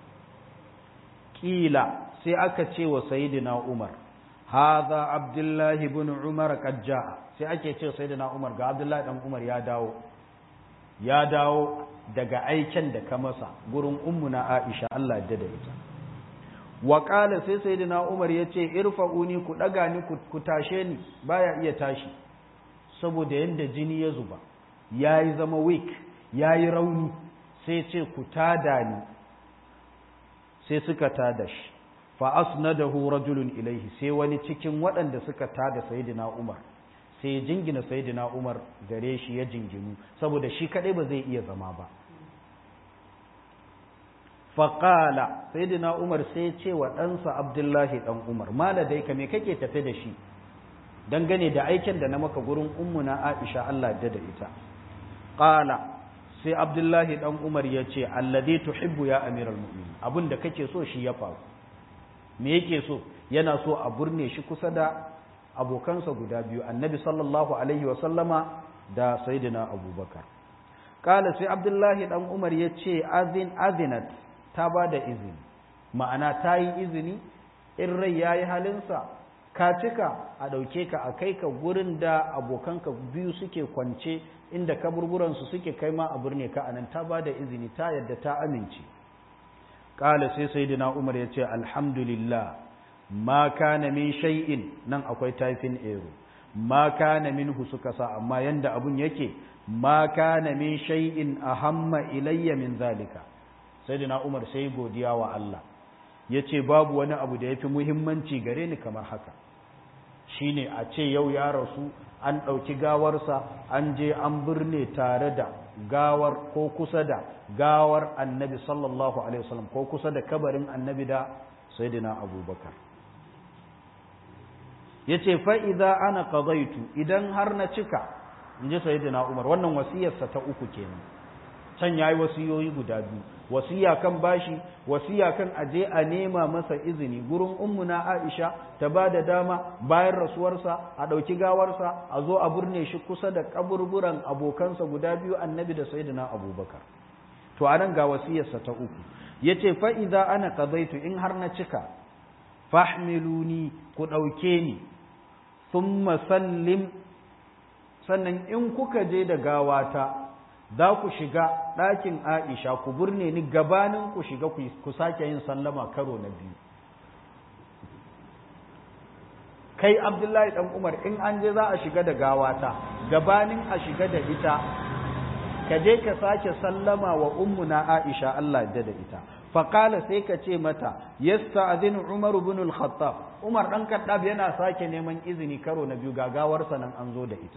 A: kila sai aka ce wa sayyidina umar hadha abdullahi ibn umar qad jaa sai ake ce sayyidina umar ga abdullahi dan umar ya dawo ya dawo daga aiken da ka masa gurin ummuna Aisha Allah ya da ita wa qala sai sayyidina Umar yace irfa'uni ku daga ni ku tashe ni baya iya tashi saboda yanda jini ya zuba yayi zama weak yayi rauni sai ce ku tada ni sai suka tada shi fa asnadahu rajulun ilaihi sai wani cikin waɗanda suka tada sayyidina Umar sai jingina sayyidina Umar gare shi ya jinginu saboda shi kadai ba zai iya zama ba faqala sayyidina Umar sai ce wa ɗansa Abdullahi dan Umar mala dai ka me kake tafe da shi dangane da aikin da na maka gurin ummuna Aisha Allah da da ita qala sai Abdullahi dan Umar ya ce alladhi tuhibbu ya amiral mu'minin abinda kake so shi ya faru me yake so yana so a burne shi kusa da abokansa guda biyu annabi sallallahu alaihi wa sallama da sayyidina abubakar kala sai abdullahi dan umar ya ce azin azinat ta ba da izini ma'ana ta yi izini in rai ya yi halinsa ka cika a ɗauke ka a kai ka gurin da abokanka biyu suke kwance inda kaburburansu suke kai ma a birne ka anan ta ba da izini ta yadda ta amince kala sai sayyidina umar ya ce alhamdulillah ma kana min shay'in nan akwai taifin ero ma kana minhu suka sa amma yanda abun yake ma kana min shay'in ahamma ilayya min zalika sayyidina Umar sai godiya wa Allah yace babu wani abu da yafi muhimmanci gare ni kamar haka shine a ce yau ya rasu an ɗauki gawarsa an je an birne tare da gawar ko kusa da gawar annabi sallallahu alaihi wasallam ko kusa da kabarin annabi da sayyidina abubakar ya ce fa'iza ana ƙazaitu idan har na cika in ji sayidina umar wannan wasiyarsa ta uku kenan can ya yi wasiyoyi guda biyu wasiya kan bashi wasiya kan aje a nema masa izini gurin ummuna aisha ta ba da dama bayan rasuwarsa a ɗauki gawarsa a zo a burne shi kusa da kaburburan abokansa guda biyu annabi da sayidina abubakar to anan ga wasiyarsa ta uku ya ce fa'iza ana ƙazaitu in har na cika fahmiluni ku ɗauke ni sun sallim sannan in kuka je da gawata za ku shiga ɗakin Aisha ku burne ni gabanin ku shiga ku sake yin sallama karo na biyu kai Abdullahi dan Umar in an je za a shiga da gawata gabanin a shiga da ita ka je ka sake sallama wa ummuna Aisha Allah da da ita faqala sai ka ce mata yasta'dhinu Umar ibn al-Khattab Umar dan Khattab yana sake neman izini karo na biyu gagawar nan an zo da ita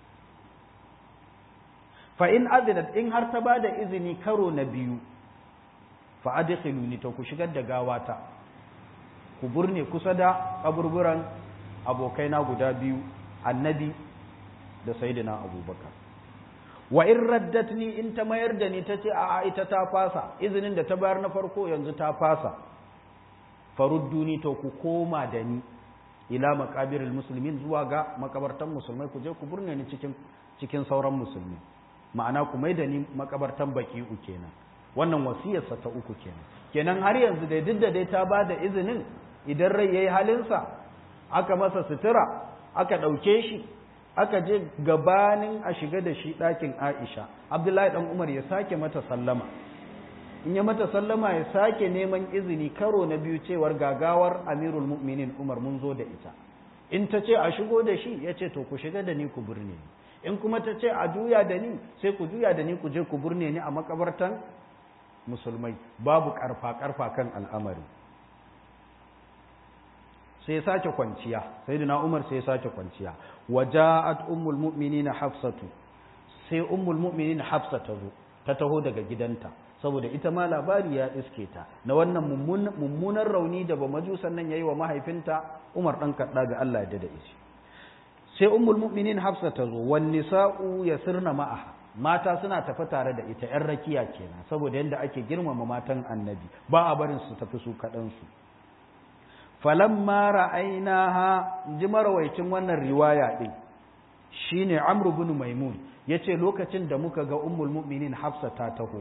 A: fa in azinat in har ta bada izini karo na biyu fa adkhiluni to ku shigar da gawata ku burne kusa da kaburburan abokaina guda biyu annabi da sayyidina abubakar wa in raddatni in ta mayar da ni tace a ita ta fasa izinin da ta bayar na farko yanzu ta fasa farudduni to ku koma da ni ila maqabiril muslimin zuwa ga makabartan musulmai ku je ku burne ni cikin cikin sauran musulmi ma'ana ku mai da ni makabartan baki'u kenan wannan wasiyarsa ta uku kenan kenan har yanzu dai duk da dai ta ba da izinin idan rai yayi halinsa aka masa sutura aka ɗauke shi aka je gabanin a shiga da shi ɗakin Aisha Abdullahi dan Umar ya sake mata sallama in ya mata sallama ya sake neman izini karo na biyu cewar gagawar Amirul Mu'minin Umar mun zo da ita in ta ce a shigo da shi ya ce to ku shiga da ni ku birne ni in kuma ta ce a juya da ni sai ku juya da ni ku je ku burne ni a makabartan musulmai babu karfa karfa kan al'amari sai sake kwanciya sai na umar sai sake kwanciya waja'at ummul mu'minina hafsatu sai ummul mu'minina hafsa ta zo ta taho daga gidanta saboda ita ma labari ya iske ta na wannan mummunan rauni da ba majusan nan yayi wa mahaifinta umar dan kadda ga Allah ya dada shi sai ummul mu'minin hafsa ta zo wan nisa'u yasirna ma'aha mata suna tafi tare da ita yan rakiya kenan saboda yanda ake girmama matan annabi ba a barin su tafi su kadan su falamma ra'ainaha ji marawaicin wannan riwaya din shine amr ibn maimun yace lokacin da muka ga ummul mu'minin hafsa ta taho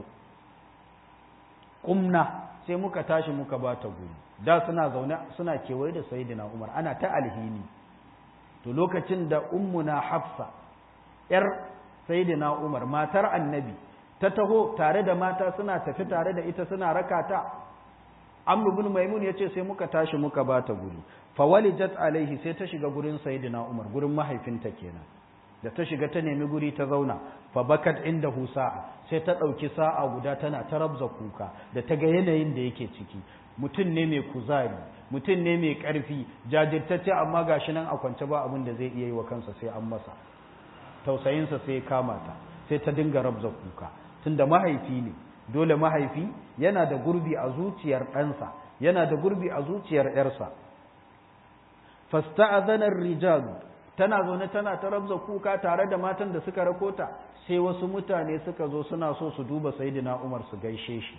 A: kumna sai muka tashi muka bata guri da suna zaune suna kewaye da sayyidina umar ana ta alhini to lokacin da ummuna hafsa yar sayyidina umar matar annabi ta taho tare da mata suna tafi tare da ita suna rakata amr ibn maimun yace sai muka tashi muka bata guri fawalijat alaihi sai ta shiga gurin sayyidina umar gurin mahaifinta kenan da ta shiga ta nemi guri ta zauna fa bakat indahu sa'a sai ta dauki sa'a guda tana ta rabza kuka da ta ga yanayin da yake ciki mutum ne mai kuzari mutum ne mai ƙarfi jajirtacce amma gashi nan a kwance ba abin da zai iya yi wa kansa sai an masa tausayinsa sai ya kama ta sai ta dinga rabza kuka tunda mahaifi ne dole mahaifi yana da gurbi a zuciyar ɗansa yana da gurbi a zuciyar ‘yarsa fasta'azanar rijal tana zaune tana ta rabza kuka tare da matan da suka rakota sai wasu mutane suka zo suna so su duba sayyidina Umar su gaishe shi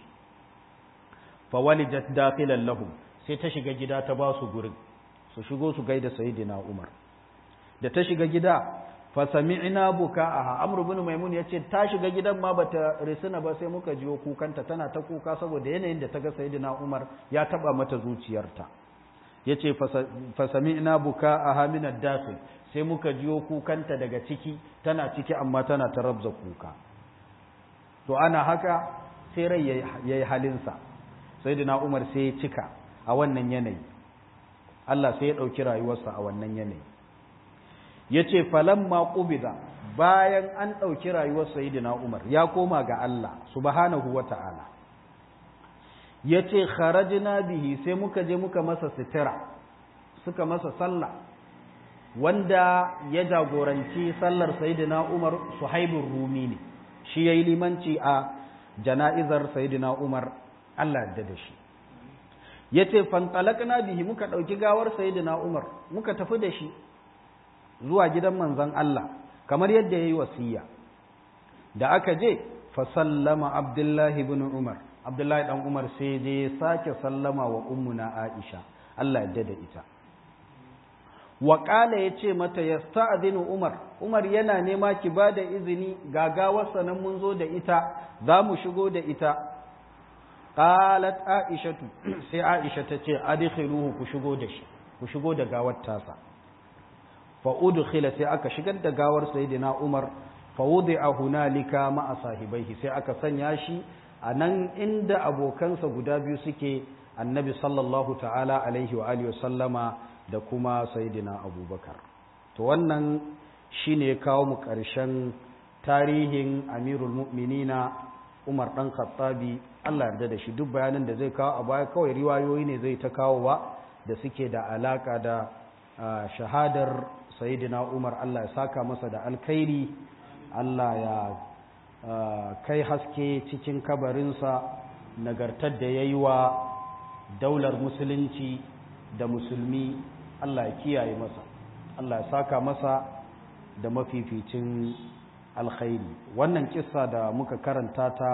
A: fa walijat dakhilan lahum sai ta shiga gida ta ba su gurin su shigo su gaida sayyidina Umar da ta shiga gida fa sami'na buka'aha Amr ibn Maimun yace ta shiga gidan ma bata risina ba sai muka jiyo kukanta tana ta kuka saboda yanayin da ta ga sayyidina Umar ya taba mata zuciyarta yace fa sami'na buka'aha min ad-dakhil sai muka jiyo kukanta daga ciki tana ciki amma tana ta rabza kuka to ana haka sai rai yayi halinsa sayyidina Umar sai ya cika a wannan yanayi Allah sai ya ɗauki rayuwarsa a wannan yanayi ya ce falamma ƙubida bayan an ɗauki rayuwar sayidina Umar ya koma ga Allah subhanahu wa ta'ala ya ce kharajina bihi sai muka je muka masa sitira suka masa sallah wanda ya jagoranci sallar sayidina Umar suhaibun rumi ne shi ya yi limanci a jana'izar sayidina Umar Allah da da shi ya ce fantalakna bihi muka ɗauki gawar sayidina Umar muka tafi da shi zuwa gidan manzon Allah kamar yadda ya yi wasiya da aka je fa sallama Abdullahi ibn Umar Abdullahi dan Umar sai je sake sallama wa ummuna Aisha Allah ya da ita wa qala yace mata yasta'dinu Umar Umar yana nema ki bada izini gagawarsa nan mun zo da ita za mu shigo da ita qalat aishatu sai aisha ta ce adkhiluhu ku shigo da shi ku shigo da gawar tasa fa udkhila sai aka shigar da gawar sayyidina umar fawudi a hunalika ma'a sahibaihi sai aka sanya shi a nan inda abokansa guda biyu suke annabi sallallahu ta'ala alaihi wa alihi sallama da kuma sayidina abubakar to wannan shine ya kawo mu ƙarshen tarihin amirul mu'minina umar ɗan khattabi allah yarda da shi duk bayanin da zai kawo a baya kawai riwayoyi ne zai ta kawowa da suke da alaka da shahadar sayidina umar allah ya saka masa da alkhairi allah ya kai haske cikin kabarinsa nagartar da ya yi wa daular musulunci da musulmi allah ya kiyaye masa allah ya saka masa da mafificin alkhairi wannan kissa da muka karanta ta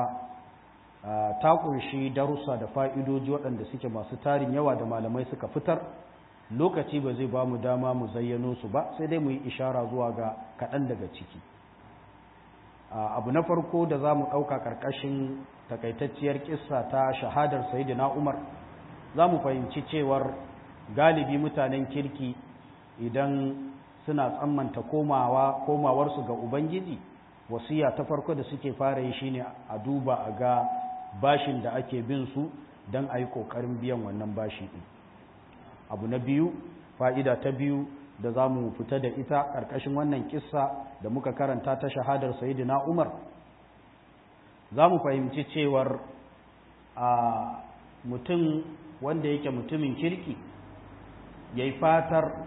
A: ta kunshi darussa da fa'idoji waɗanda suke masu tarin yawa da malamai suka fitar lokaci ba zai ba mu dama mu zayyano su ba sai dai mu yi ishara zuwa ga kaɗan daga ciki abu na farko da za mu ɗauka ƙarƙashin takaitacciyar kissa ta shahadar sayidina umar za mu fahimci cewar galibi mutanen kirki idan suna tsammanta komawa komawarsu ga ubangiji wasiya ta farko da suke fara yi shine a duba a ga bashin da ake bin su don a yi ƙoƙarin biyan wannan bashi ɗin abu na biyu fa'ida ta biyu da za mu fita da ita ƙarƙashin wannan kissa da muka karanta ta shahadar sayidina umar za mu fahimci cewar a mutum wanda yake mutumin kirki ya yi fatar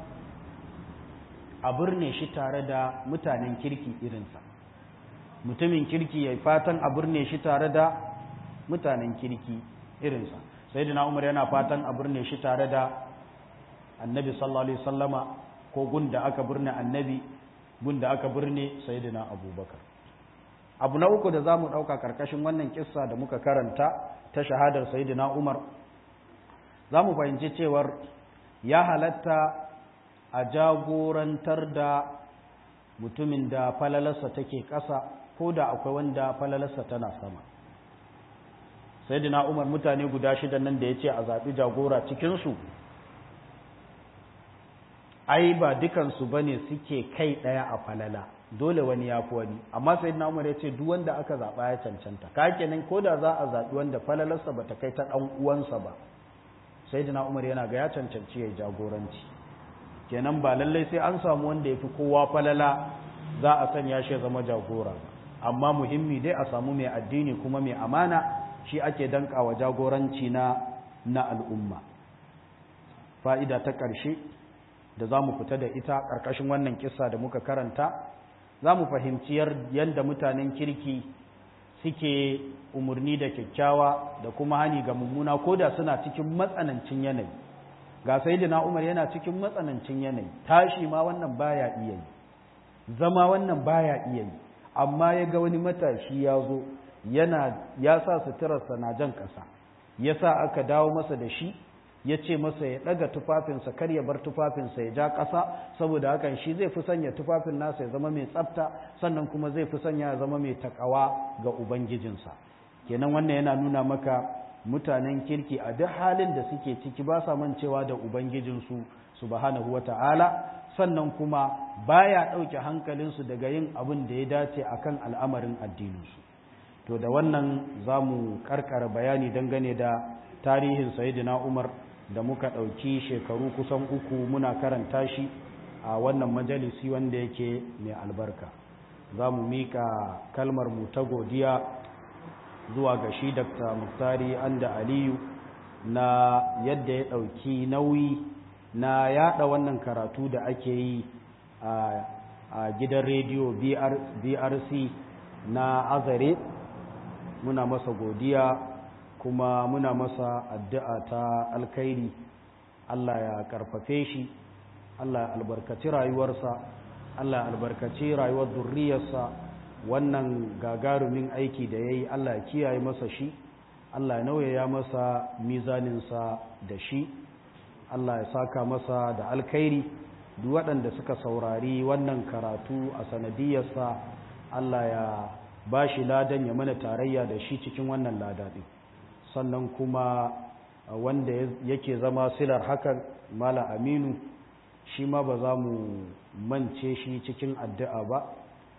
A: a birne shi tare da mutanen kirki irinsa mutumin kirki ya yi fatan a birne shi tare da mutanen kirki irinsa sayidina umar yana fatan a birne shi tare da annabi sallallahu alaihi sallama ko gunda aka birne annabi gunda aka birne sayyidina abubakar abu na uku da za mu ɗauka ƙarƙashin wannan kissa da muka karanta ta shahadar sayyidina umar za mu fahimci cewar ya halatta a jagorantar da mutumin da falalarsa take ƙasa ko da akwai wanda falalarsa tana sama sayyidina umar mutane guda shida nan da ya ce a zaɓi jagora cikinsu ai ba dukansu ba ne suke kai ɗaya a falala dole wani ya fi wani amma sai na umar ya ce duk wanda aka zaɓa ya cancanta ka kenan ko da za a zaɓi wanda falalarsa ba ta kai ta ɗan uwansa ba sai na umar yana ga ya cancanci ya jagoranci kenan ba lallai sai an samu wanda ya fi kowa falala za a sanya shi ya zama jagora ba amma muhimmi dai a samu mai addini kuma mai amana shi ake dankawa jagoranci na na al'umma fa'ida ta ƙarshe da za mu fita da ita ƙarƙashin wannan kisa da muka karanta za mu fahimci yadda mutanen kirki suke umarni da kyakkyawa da kuma hani ga mummuna ko da suna cikin matsanancin yanayi ga sayidina umar yana cikin matsanancin yanayi tashi ma wannan baya iya yi zama wannan baya iya yi amma ya ga wani matashi ya zo yana ya sa suturarsa na jan ƙasa ya sa aka dawo masa da shi ya ce masa ya ɗaga tufafinsa kar ya bar tufafinsa ya ja ƙasa saboda hakan shi zai fi sanya tufafin nasa ya zama mai tsafta sannan kuma zai fi sanya ya zama mai takawa ga ubangijinsa kenan wannan yana nuna maka mutanen kirki a duk halin da suke ciki ba sa mancewa da ubangijinsu subhanahu wata'ala sannan kuma baya ɗauke hankalinsu daga yin abin da ya dace akan al'amarin addininsu to da wannan za mu karkara bayani dangane da tarihin sayidina umar da muka ɗauki shekaru kusan uku muna karanta shi a wannan majalisi wanda yake mai albarka za mu miƙa kalmar mu ta godiya zuwa ga shi dr muktari anda aliyu na yadda ya ɗauki nauyi na yada wannan karatu da ake yi a gidan rediyo brc na azare muna masa godiya kuma muna masa addu'a ta alkhairi Allah ya karfafe shi Allah ya albarkaci rayuwarsa Allah ya albarkaci rayuwar zurriyarsa wannan gagarumin aiki da ya yi Allah ya kiyaye masa shi Allah ya nauyaya masa mizaninsa da shi Allah ya saka masa da alkhairi duk waɗanda suka saurari wannan karatu a sanadiyarsa Allah ya ba shi ladan ya mana tarayya da shi cikin wannan ladaɗin sannan kuma wanda yake zama silar hakan mala aminu shi ma ba za mu mance shi cikin addu'a ba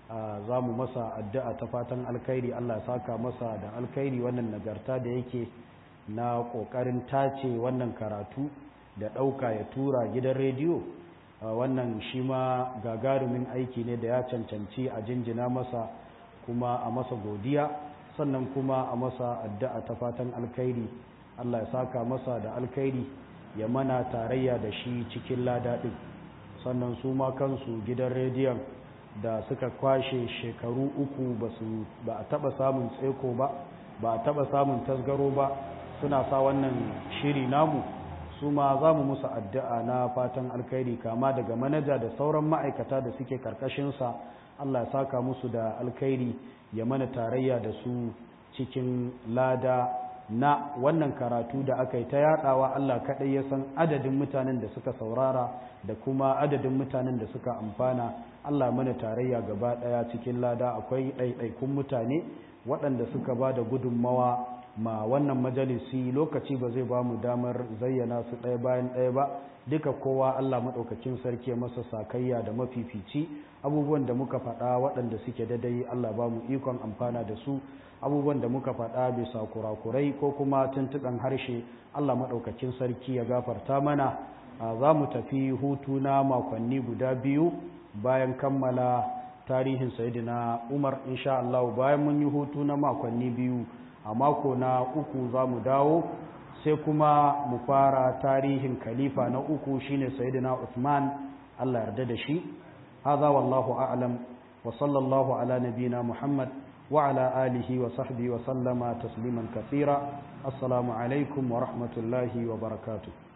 B: za mu masa addu'a ta fatan alkhairi Allah saka masa da alkhairi wannan nagarta da yake na ƙoƙarin tace wannan karatu da ɗauka ya tura gidan rediyo wannan shi ma gagarumin aiki ne da ya cancanci a jinjina masa kuma a masa godiya sannan kuma a masa addu'a ta fatan alkhairi Allah ya saka masa da alkhairi ya mana tarayya da shi cikin ladaɗin sannan su ma kansu gidan rediyon da suka kwashe shekaru uku ba a taɓa samun tseko ba ba a taɓa samun tasgaro ba suna sa wannan shiri namu su ma za mu musu addu'a na fatan alkhairi kama daga manaja da sauran ma'aikata da suke karkashinsa Allah ya saka musu da alkhairi ya mana tarayya da su cikin lada na wannan karatu da aka yi ta yadawa Allah kaɗai ya san adadin mutanen da suka saurara da kuma adadin mutanen da suka amfana Allah mana tarayya gaba ɗaya cikin lada akwai ɗaiɗaikun mutane waɗanda suka ba da gudunmawa ma wannan majalisi lokaci ba zai ba mu damar zayyana su ɗaya bayan ɗaya ba duka kowa Allah maɗaukakin sarki masa sakayya da mafifici abubuwan da muka faɗa waɗanda suke dadai Allah ba mu ikon amfana da su abubuwan da muka faɗa bisa kurakurai ko kuma tuntuɗan harshe Allah maɗaukakin sarki ya gafarta mana za mu tafi hutu na makonni guda biyu bayan kammala tarihin sayidina umar insha Allah bayan mun yi hutu na makonni biyu a mako na uku za mu dawo sai kuma mu fara tarihin khalifa na uku shine sayyidina Uthman Allah yarda da shi hadha wallahu a'lam wa sallallahu ala nabiyyina Muhammad wa ala alihi wa sahbihi wa sallama tasliman kathira assalamu alaikum wa rahmatullahi wa barakatuh